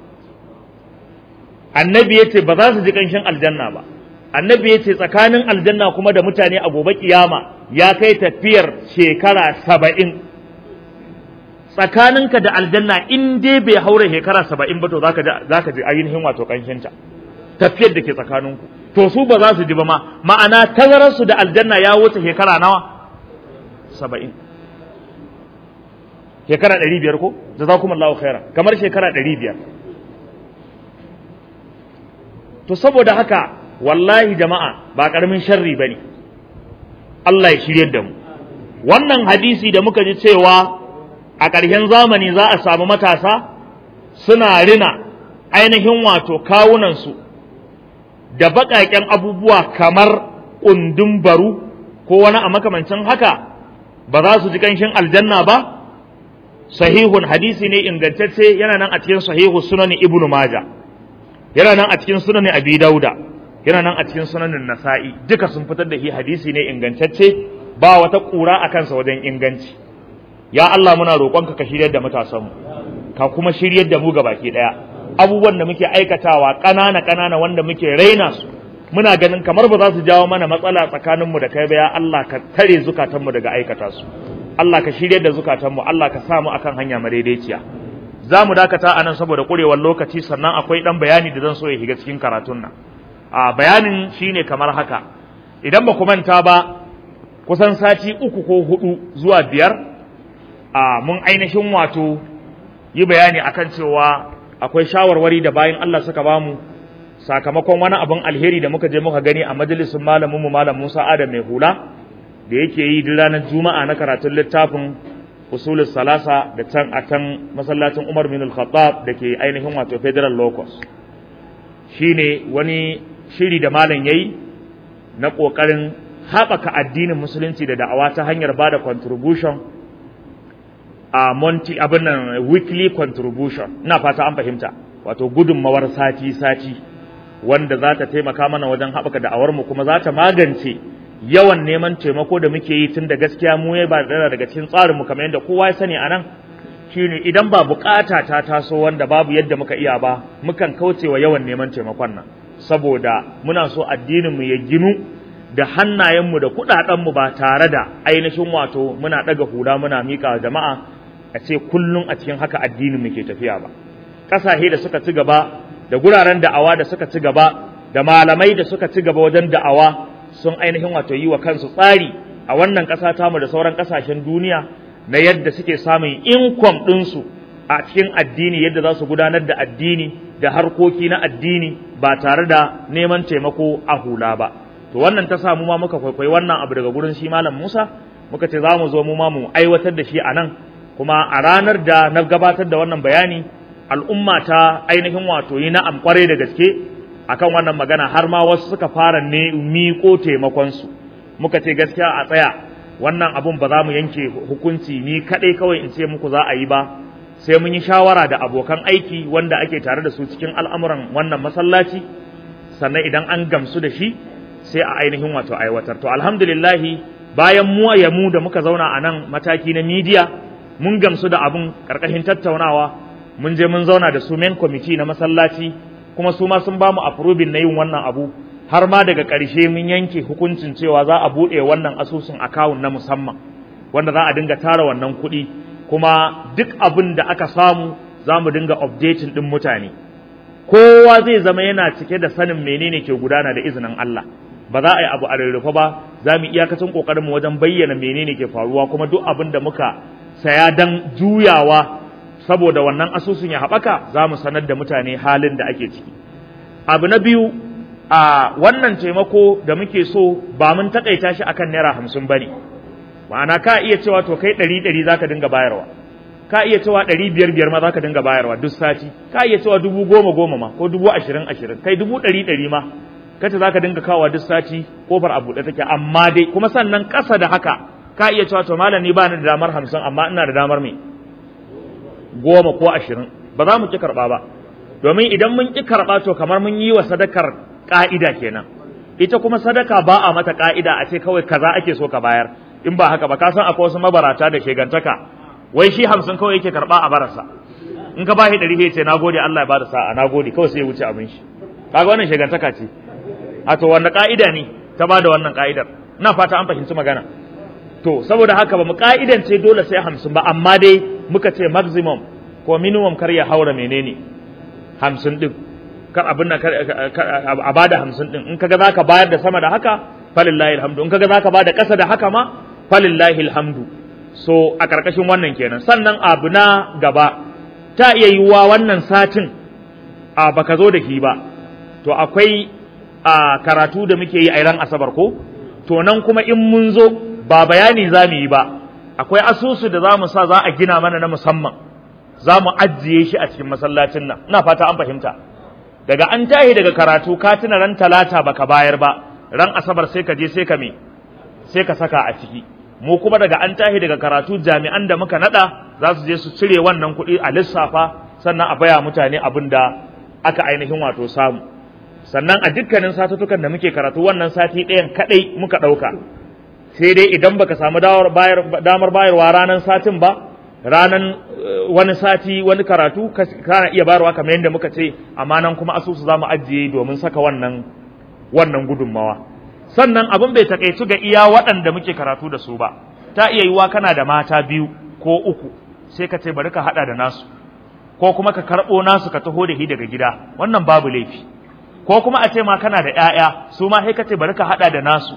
annabi yace ba za su ji kanshin aljanna ba annabi yace tsakanin aljanna kuma da mutane a gobe kiyama ya kai tafiyar shekara saba'in tsakaninka da aljanna in dai bai haura shekara saba'in ba to zaka ji zaka ji ainihin wato kanshinta tafiyar da ke tsakaninku to su ba za su ji ba ma ma'ana tazararsu da aljanna ya wuce shekara nawa saba'in shekara ɗari biyar ko jazakumullahu khairan kamar shekara ɗari biyar to saboda haka wallahi jama'a ba ƙaramin sharri ba ne Allah ya shirye da mu wannan hadisi da muka ji cewa a ƙarshen zamani za a samu matasa suna rina ainihin wato kawunansu da baƙaƙen abubuwa kamar ƙundun baru ko wani a makamancin haka ba za su ji ƙanshin aljanna ba sahihun hadisi ne ingantacce yana nan a cikin sahihu sunani ibnu maja yana nan a cikin sunani abi dauda yana nan a cikin sunanin nasa'i duka sun fitar da shi hadisi ne ingantacce ba wata ƙura a kansa wajen inganci ya Allah muna roƙonka ka shiryar da matasanmu ka kuma shiryar da mu ga baki ɗaya abubuwan da muke aikatawa ƙanana ƙanana wanda muke raina su muna ganin kamar ba za su jawo mana matsala tsakaninmu da kai ba ya Allah ka tare zukatanmu daga aikata su Allah ka shiryar da zukatanmu Allah ka sa mu akan hanya madaidaiciya za mu dakata a nan saboda ƙurewar lokaci sannan akwai ɗan bayani da zan so ya shiga cikin karatun nan a bayanin shine kamar haka idan ba ku manta ba kusan sati uku ko hudu zuwa biyar a mun ainihin wato yi bayani akan cewa akwai shawarwari da bayan Allah suka bamu sakamakon wani abin alheri da muka je muka gani a majalisin malamin mu malam Musa Adam mai hula da yake yi duk ranar Juma'a na karatun littafin usulul salasa da can a can masallacin Umar bin Al-Khattab da ke ainihin wato Federal Locus shine wani shiri da malam yayi na kokarin haɓaka addinin musulunci da da'awa ta hanyar bada contribution a monti abin nan weekly contribution ina fata an fahimta wato gudunmawar sati sati wanda za ta taimaka mana wajen haɓaka da'awar mu kuma za ta magance yawan neman taimako da muke yi tun da gaskiya mu ya ba da daga cikin tsarin mu kamar yadda kowa ya sani anan shine idan ba bukata ta taso wanda babu yadda muka iya ba mukan kauce wa yawan neman taimakon nan saboda muna so addinin mu ya ginu da hannayen mu da kudaden mu ba tare da ainihin wato muna daga hula muna mika jama'a a ce kullum a cikin haka addinin mu ke tafiya ba kasashe da suka ci gaba da guraren da'awa da suka ci gaba da malamai da suka ci gaba wajen da'awa sun ainihin wato yi wa kansu tsari a wannan ƙasa tamu da sauran ƙasashen duniya na yadda suke samun income ɗinsu a cikin addini yadda za su gudanar da addini da harkoki na addini ba tare da neman taimako a hula ba to wannan ta samu ma muka kwaikwayi wannan abu daga gurin shi malam Musa muka ce za mu zo mu ma mu aiwatar da shi a nan kuma a ranar da na gabatar da wannan bayani al'umma ta ainihin wato yi na'am kwarai da gaske akan wannan magana har ma wasu suka fara ne miƙo taimakonsu muka ce gaskiya a tsaya wannan abun ba za mu yanke hukunci ni kaɗai kawai in ce muku za a yi ba sai mun yi shawara da abokan aiki wanda ake tare da su cikin al'amuran wannan masallaci sannan idan an gamsu da shi sai a ainihin wato aiwatar to alhamdulillahi bayan mu ya mu da muka zauna a nan mataki na midiya mun gamsu da abun ƙarƙashin tattaunawa mun je mun zauna da su main committee na masallaci kuma su ma sun ba mu approving na yin wannan abu har ma daga ƙarshe mun yanke hukuncin cewa za a buɗe wannan asusun account na musamman wanda za a dinga tara wannan kuɗi kuma duk abin da aka samu za mu dinga updating ɗin mutane kowa zai zama yana cike da sanin menene ke gudana da izinin Allah ba za a yi abu a rarrafa ba za mu iyakacin ƙoƙarinmu wajen bayyana menene ke faruwa kuma duk abin da muka saya dan juyawa saboda wannan asusun ya haɓaka za mu sanar da mutane halin da ake ciki abu na biyu a wannan taimako da muke so ba mun takaita shi akan naira hamsin ba ne ma'ana ka iya cewa to kai ɗari ɗari za ka dinga bayarwa ka iya cewa ɗari biyar biyar ma za ka dinga bayarwa duk sati ka iya cewa dubu goma goma ma ko dubu ashirin ashirin kai dubu ɗari ɗari ma kace za ka dinga kawowa duk sati kofar a buɗe take amma dai kuma sannan ƙasa da haka ka iya cewa to malam ni ba ni da damar hamsin amma ina da damar me goma ko ashirin ba za mu ƙi karɓa ba domin idan mun ƙi karɓa to kamar mun yi wa sadakar ƙa'ida kenan ita kuma sadaka ba a mata ƙa'ida a ce kawai kaza ake so ka bayar in ba haka ba ka san akwai wasu mabarata da shegantaka wai shi hamsin kawai yake karɓa a barasa in ka bashi ɗari ya ce na gode Allah ya bada sa'a na gode kawai sai ya wuce abin shi kaga wannan shegantaka ce a to wanda ƙa'ida ne ta bada wannan ƙa'idar ina fata an fahimci magana to saboda haka ba mu ƙa'idance dole sai hamsin ba amma dai muka ce maximum ko minimum kar ya haura menene hamsin ɗin kar abin nan a bada hamsin ɗin in kaga zaka bayar da sama da haka falillahi alhamdu in kaga zaka bada ƙasa da haka ma falillahi alhamdu so a ƙarƙashin wannan kenan sannan abu na gaba ta iya yiwuwa wannan satin a baka zo da shi ba to akwai a karatu da muke yi a ran asabar ko to nan kuma in mun zo ba bayani za mu yi ba akwai asusu da za mu sa za a gina mana na musamman za mu ajiye shi a cikin masallacin nan ina fata an fahimta daga an tahi daga karatu ka tuna ran talata baka bayar ba ran asabar sai ka je sai ka me sai ka saka a ciki mu kuma daga an tahi daga karatu jami'an da muka nada za su je su cire wannan kuɗi a lissafa sannan a baya mutane abin da aka ainihin wato samu sannan a dukkanin satutukan da muke karatu wannan sati ɗayan kaɗai muka ɗauka sai dai idan baka samu damar bayarwa ranar satin ba ranan wani sati wani karatu kana iya bayarwa kamar yadda muka ce amma nan kuma asusu za mu ajiye domin saka wannan wannan gudunmawa sannan abin bai takaitu ga iya waɗanda muke karatu da su ba ta iya yiwa kana da mata biyu ko uku sai ka ce bari ka haɗa da nasu ko kuma ka karɓo nasu ka taho da shi daga gida wannan babu laifi ko kuma a ce ma kana da ƴaƴa su ma sai ka ce bari ka haɗa da nasu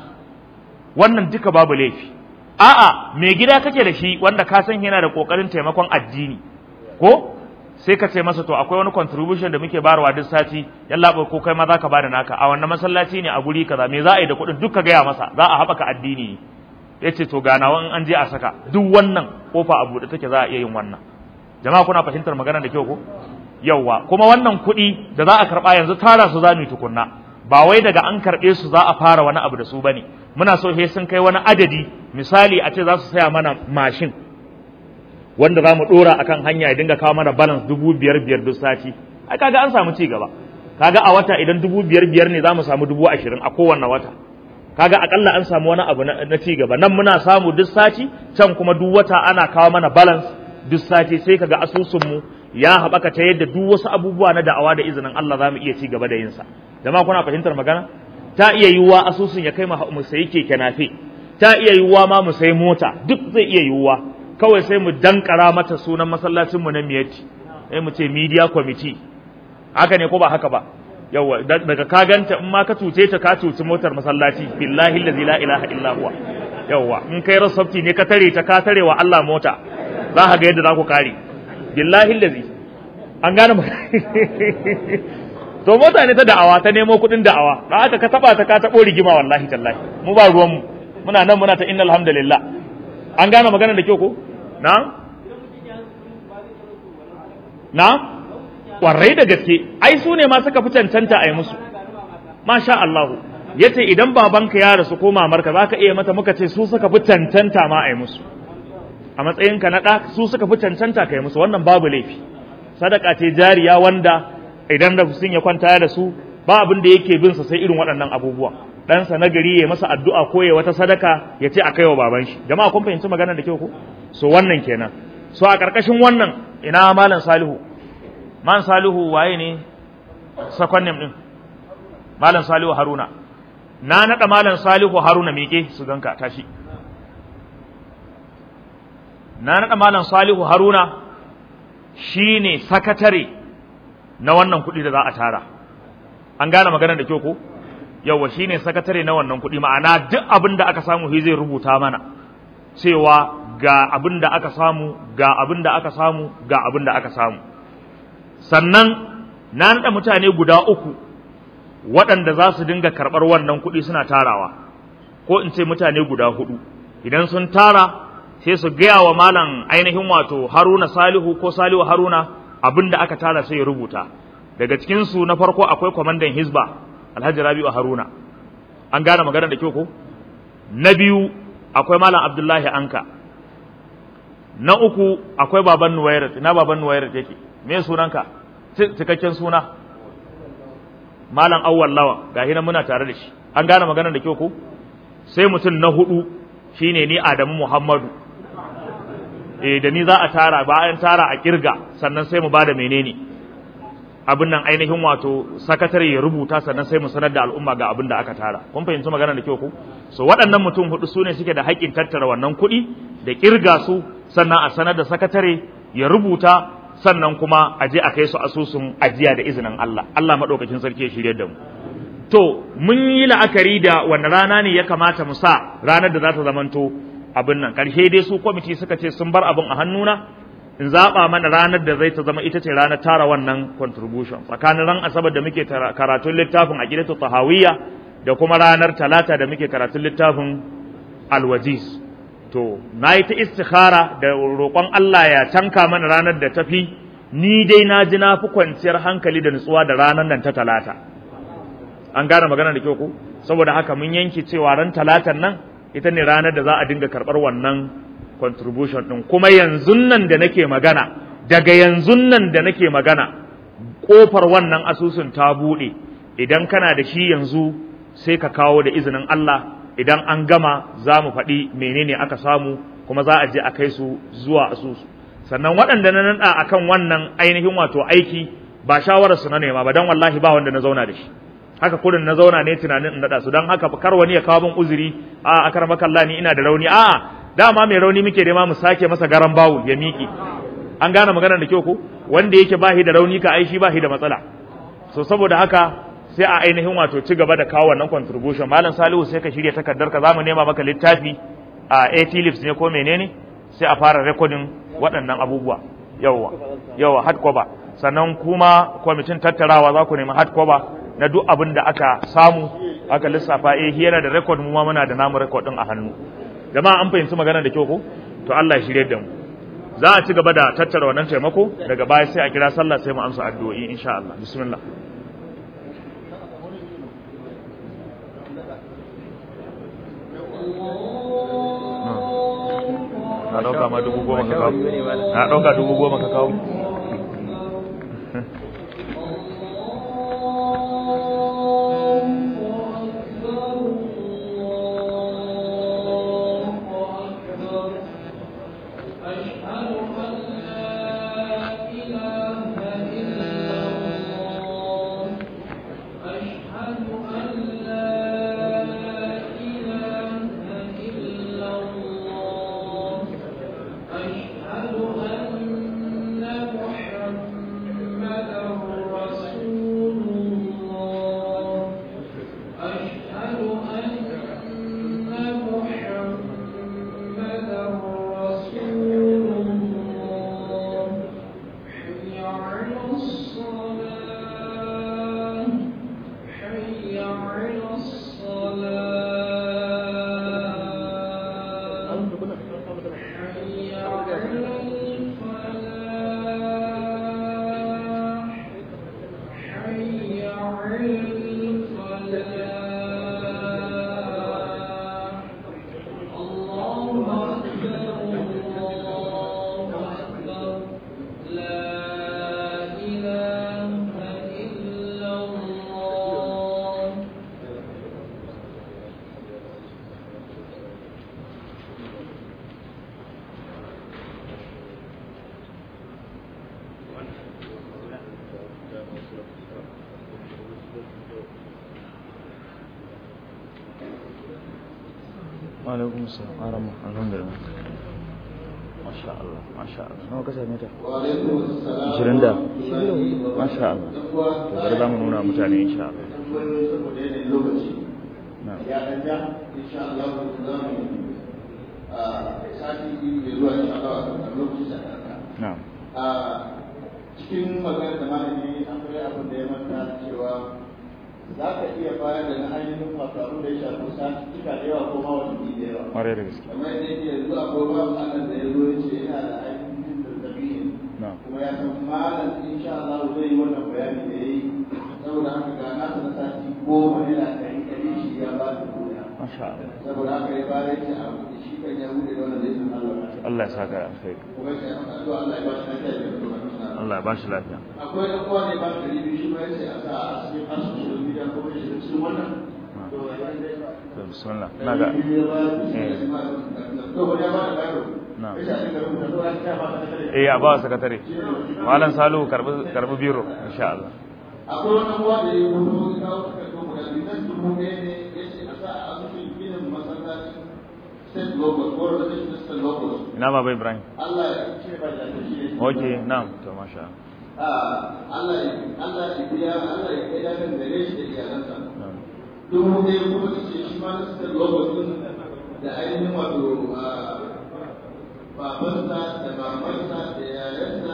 wannan duka babu laifi a'a mai gida kake da shi wanda ka san yana da kokarin taimakon addini ko sai ka ce masa to akwai wani contribution da muke bayarwa duk sati yalla ko kai ma zaka bada naka a wannan masallaci ne a guri kaza me za a yi da kuɗin duk ka gaya masa za a haɓaka addini ya ce to ganawa in an je a saka duk wannan kofa a buɗe take za a iya yin wannan jama'a kuna fahimtar magana da kyau ko yawwa kuma wannan kuɗi da za a karɓa yanzu tara su za mu yi tukunna ba wai daga an karɓe su za a fara wani abu da su bane muna so he sun kai wani adadi misali a ce za su saya mana mashin wanda za mu ɗora akan hanya ya dinga kawo mana balance dubu biyar biyar duk sati ai kaga an samu ci gaba kaga a wata idan dubu biyar biyar ne za mu samu dubu ashirin a kowanne wata kaga akalla an samu wani abu na ci gaba nan muna samu duk sati can kuma duk wata ana kawo mana balance duk sati sai kaga asusunmu ya haɓaka ta yadda duk wasu abubuwa na da'awa da izinin Allah za mu iya ci gaba da yinsa jama'a kuna fahimtar magana ta iya yiwuwa asusun ya kai mu sayi keke nafe ta iya yiwuwa ma mu sayi mota duk zai iya yiwuwa kawai sai mu dankara mata sunan masallacin mu na miyati sai mu ce media committee haka ne ko ba haka ba yawa daga ka ganta in ma ka cuce ta ka cuci motar masallaci billahi allazi la ilaha illa huwa yawa in kai rasafti ne ka tare ta ka tare wa Allah mota za ka ga yadda za ku kare billahi allazi an gane to mota ne ta da'awa ta nemo kuɗin da'awa da aka ka taba ta ka tabo rigima wallahi tallahi mu ba ruwan mu muna nan muna ta innal hamdalillah an gane magana da kyau ko na na kwarai da gaske ai su ne ma suka fi cancanta a yi musu masha Allah yace idan babanka ya rasu ko mamarka zaka iya mata muka ce su suka fi cancanta ma a yi musu a matsayinka na ɗa su suka fi cancanta ka yi musu wannan babu laifi sadaka ce jariya wanda idan da sun ya kwanta da su ba abin da yake bin sa sai irin waɗannan abubuwa ɗansa na gari ya masa addu'a ko ya wata sadaka ya ce a kaiwa baban shi jama'a kun fahimci magana da kyau ko so wannan kenan so a ƙarƙashin wannan ina malam salihu malam salihu waye ne sakwannin din malam salihu haruna na naɗa malam salihu haruna miƙe su ganka tashi na naɗa malam salihu haruna shine sakatare na wannan kuɗi da za a tara an gane magana da kyau ko yawa shine sakatare na wannan kuɗi ma'ana duk abin da aka samu shi zai rubuta mana cewa ga abin da aka samu ga abin da aka samu ga abin da aka samu sannan na naɗa mutane guda uku waɗanda za su dinga karɓar wannan kuɗi suna tarawa ko in ce mutane guda hudu idan sun tara sai su gaya wa malam ainihin wato haruna salihu ko salihu haruna abin da aka tara sai ya rubuta daga cikinsu na farko akwai kwamandan hizba alhaji rabi'u haruna an gane magana da kyau ko na biyu akwai malam abdullahi anka na uku akwai baban nuwairat ina baban nuwairat yake me sunanka cikakken suna malam awwal lawa gahi nan muna tare da shi an gane magana da kyau ko sai mutum na hudu shine ni adamu muhammadu eh da ni za a tara bayan tara a kirga sannan sai mu bada menene abin nan ainihin wato sakatare ya rubuta sannan sai mu sanar da al'umma ga abin da aka tara kun fahimci magana da kyau ko so waɗannan mutum hudu su ne suke da haƙƙin tattara wannan kuɗi da kirga su sannan a sanar da sakatare ya rubuta sannan kuma a je a kai su asusun ajiya da izinin Allah Allah madaukakin sarki ya shirye da mu to mun yi la'akari da wanda rana ne ya kamata mu sa ranar da za ta zamanto abin nan karshe dai su kwamiti suka ce sun bar abin a hannuna in zaɓa mana ranar da zai ta zama ita ce ranar tara wannan contribution tsakanin ran asabar da muke karatun littafin a gidatu tahawiyya da kuma ranar talata da muke karatun littafin alwajiz to na yi ta istikhara da roƙon Allah ya tanka mana ranar da tafi ni dai na ji na fi kwanciyar hankali da nutsuwa da ranar nan ta talata an gane magana da kyau ko saboda haka mun yanke cewa ran talatan nan ita ne ranar da za a dinga karɓar wannan contribution ɗin kuma yanzu nan da nake magana daga yanzu nan da nake magana ƙofar wannan asusun ta buɗe idan kana da shi yanzu sai ka kawo da izinin Allah idan an gama za mu faɗi menene aka samu kuma za a je a kai su zuwa asusu sannan waɗanda na naɗa akan wannan ainihin wato aiki ba shawararsu na nema ba don wallahi ba wanda na zauna da shi haka kurin na zauna ne tunanin in naɗa su don haka kar wani ya kawo min uzuri a akar makalla ni ina da rauni a'a dama mai rauni muke nema mu sake masa garan bawul ya miƙe an gane magana da kyau ko wanda yake bahi da rauni ka aishi bahi da matsala so saboda haka sai a ainihin wato ci gaba da kawo wannan contribution malam salihu sai ka shirya takardar ka zamu nema maka littafi a AT lips ne ko menene sai a fara recording waɗannan abubuwa yawa yawa hard cover sannan kuma kwamitin tattarawa za ku nemi hard cover na duk abin da aka samu aka lissafa eh yana da record mu ma muna da namu record din a hannu jama'a an fahimci magana da kyau ko to Allah ya shirye da mu za a ci gaba da tattara wannan taimako daga baya sai a kira sallah sai mu amsa addu'o'i insha Allah bismillah na ɗauka ma dubu goma ka kawo na ɗauka dubu goma ka kawo alaikum salam arama alhamdulillah masha Allah masha Allah nawa ka same ta wa alaikum assalam 20 da masha Allah to bari za mu nuna mutane insha Allah saboda yanayin lokaci na'am ya dan ja insha Allah za mu a sati biyu da zuwa insha Allah a lokacin da ka na'am a cikin magana da malami akwai abin da ya manta cewa za ka iya bayar da na ainihin wato abin da ya shafi sati cika da yawa ko ma watanni da yawa ƙwarai da gaske kamar yadda yake yanzu akwai babu Allah da ya zo ya ce yana da ainihin zazzabi ne na kuma ya san malam insha Allah zai yi wannan bayani da ya yi saboda haka ga nasa na sati goma yana ɗari ɗari shi ya ba da duniya masha Allah saboda haka ya fara yake a shi kan ya bude da wannan zai san Allah Allah ya saka alkhairi kuma ya san addu'a Allah ya ba shi lafiya da kuma Allah ya bashi lafiya akwai ɗan uwa ne ba ɗari biyu shi ma yace a sa a cikin asusun gida kuma ya shiga cikin wannan to ya yi to bismillah ina ga Na. eh a ba wa sakatare malam salu karbi karbi biro insha Allah akwai wani uwa da ya mutu ya kawo takardun guda biyu nan dubu ɗaya ne ya ce a sa a asusun ginin masallacin state locals ko rajistar state locals ina baba Ibrahim Allah ya ce ba da shi ne okay na'am to masha Allah Allah ya Allah ya biya Allah ya kai dakan gare shi da iyalansa na'am. dubu ɗaya kuma ta ce shi ma na state locals din da ainihin wato babansa da mamarsa da yayansa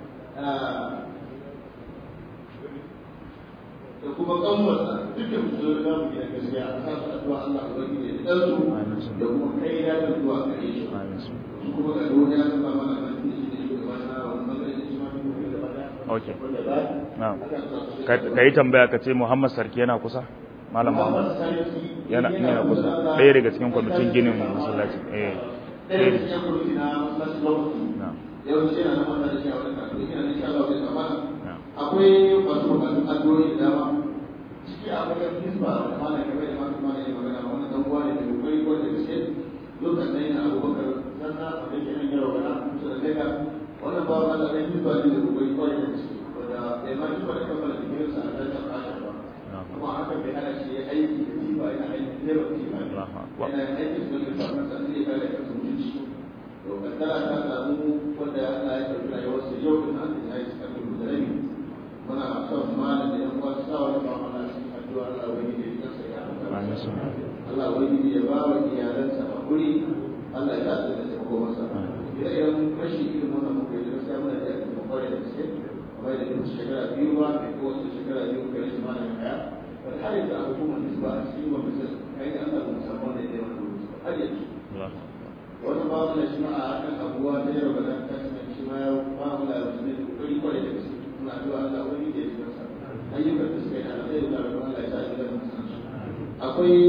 da kuma kanwarsa dukkan su zo da mu gida gaskiya a sa su addu'a Allah ubangiji ya dan su da kuma kai ya da zuwa gare shi amin su su kuma ga duniya ya zama mana kan shi da shi gaba na wannan bangare da shi ma duk da bada okay wanda ba na'am aka sa su ka ka yi tambaya ka ce Muhammad Sarki yana kusa malam Muhammad yana yana kusa ɗaya daga cikin kwamitin ginin masallaci eh ɗaya da cikin kwamiti na masallaci lokaci na'am yawanci yana nan wanda da shi a wani kafin yana da shi Allah zai zama na'am akwai wasu bukatun addu'o'i da dama ciki akwai yan hisba da malam game da masu malam ya magana wannan dan uwa ne da kokari ko da gaske lokacin da yana abubakar sanna wanda ke nan yaro gana kusa da leka wannan bawa Allah ne hisba ne da kokari ko da gaske wanda bai ma hisba da kammala digirinsa a dangan kashin ba na'am kuma hakan bai hana shi ya aiki da hisba yana aiki da yawan hisba ne Allahu akbar. yana aiki da hisba na sa zai kare kansa mutunci to kaddara ta samu wanda Allah ya karbi rayuwarsa yau din an ya yi cikin da rabi muna son malam da yan uwa su sa wani ba mana cikin addu'a Allah wani da ya kansa ya amin su Allah wani ya ba wa iyalansa hakuri Allah ya sa da taimako masa idan rashin irin wannan muka yi gaskiya muna da yakin kwarai da gaske kamar da duk shekara biyu ba mai ko wasu shekara biyu kai shi malam ya kaya wani har yanzu a hukumar nisba a cikin wani sai kai an samu musamman da ya yi wani har yanzu Allahu wani babu da shi ma a hakan abuwa ta yau ga nan kashi shi ma ya ba mu da wasu ne kokari kwarai da gaske muna zuwa Allah wani da ya ji kansa ayyukan da suka yi a zai da rabon Allah ya sa shi da mutum akwai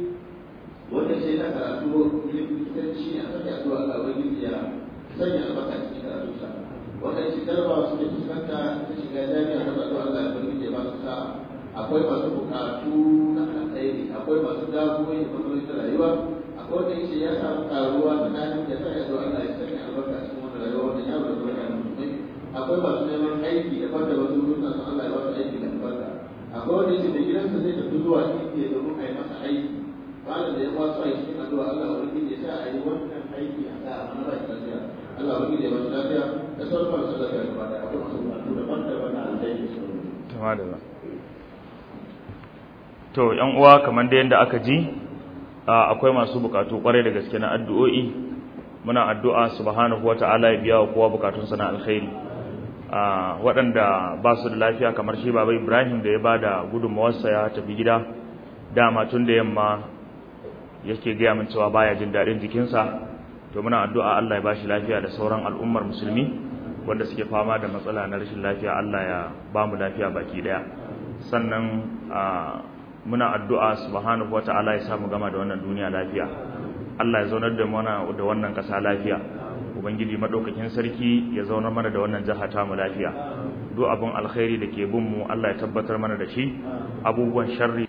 wanda sai na karatu likitanci a sanya zuwa Allah wani ya sanya albarka cikin karatu sa wanda shi darba su da fuskanta ta shiga jami'a ta zuwa Allah ya bari ya ba su sa akwai masu bukatu na alkhairi akwai masu damuwoyi da matsaloli ta rayuwa akwai wanda yake ya samu karuwa tsakanin da sa ya zo Allah ya sanya albarka cikin wannan rayuwa wanda ya bada zuwa yana mutumai akwai masu neman aiki da fata wasu rukun sun Allah ya ba su aiki da albarka akwai wanda yake da gidansa zai tafi zuwa indiya domin a yi masa aiki malam da ya kwaso a cikin addu'a Allah wani ya sa a yi wannan aiki a sa a mana ba shi lafiya Allah wani ya ba shi lafiya da sauran masu lafiya gaba da akwai masu bukatu daban-daban na alkhairi Tamadala. To, ‘yan uwa kamar da yadda aka ji, a, akwai masu bukatu kwarai da gaske na addu'o'i, muna addu'a subhanahu wa ta'ala ya biya wa kowa bukatunsa na alkhairi. A, waɗanda ba su da lafiya kamar shi Baba Ibrahim da ya ba da gudunmawarsa ya tafi gida, dama tun da yamma yake gaya min cewa baya jin daɗin jikinsa, to muna addu'a Allah ya ba shi lafiya da sauran al'ummar musulmi. wanda suke fama da matsala na rashin lafiya Allah ya ba mu lafiya baki daya sannan muna addu'a subhanahu wata'ala ya samu gama da wannan duniya lafiya Allah ya zaunar da mana da wannan ƙasa lafiya ubangiji madaukakin sarki ya zaunar mana da wannan jaha ta mu lafiya duk abin alkhairi da ke bin mu Allah ya tabbatar mana da shi abubuwan sharri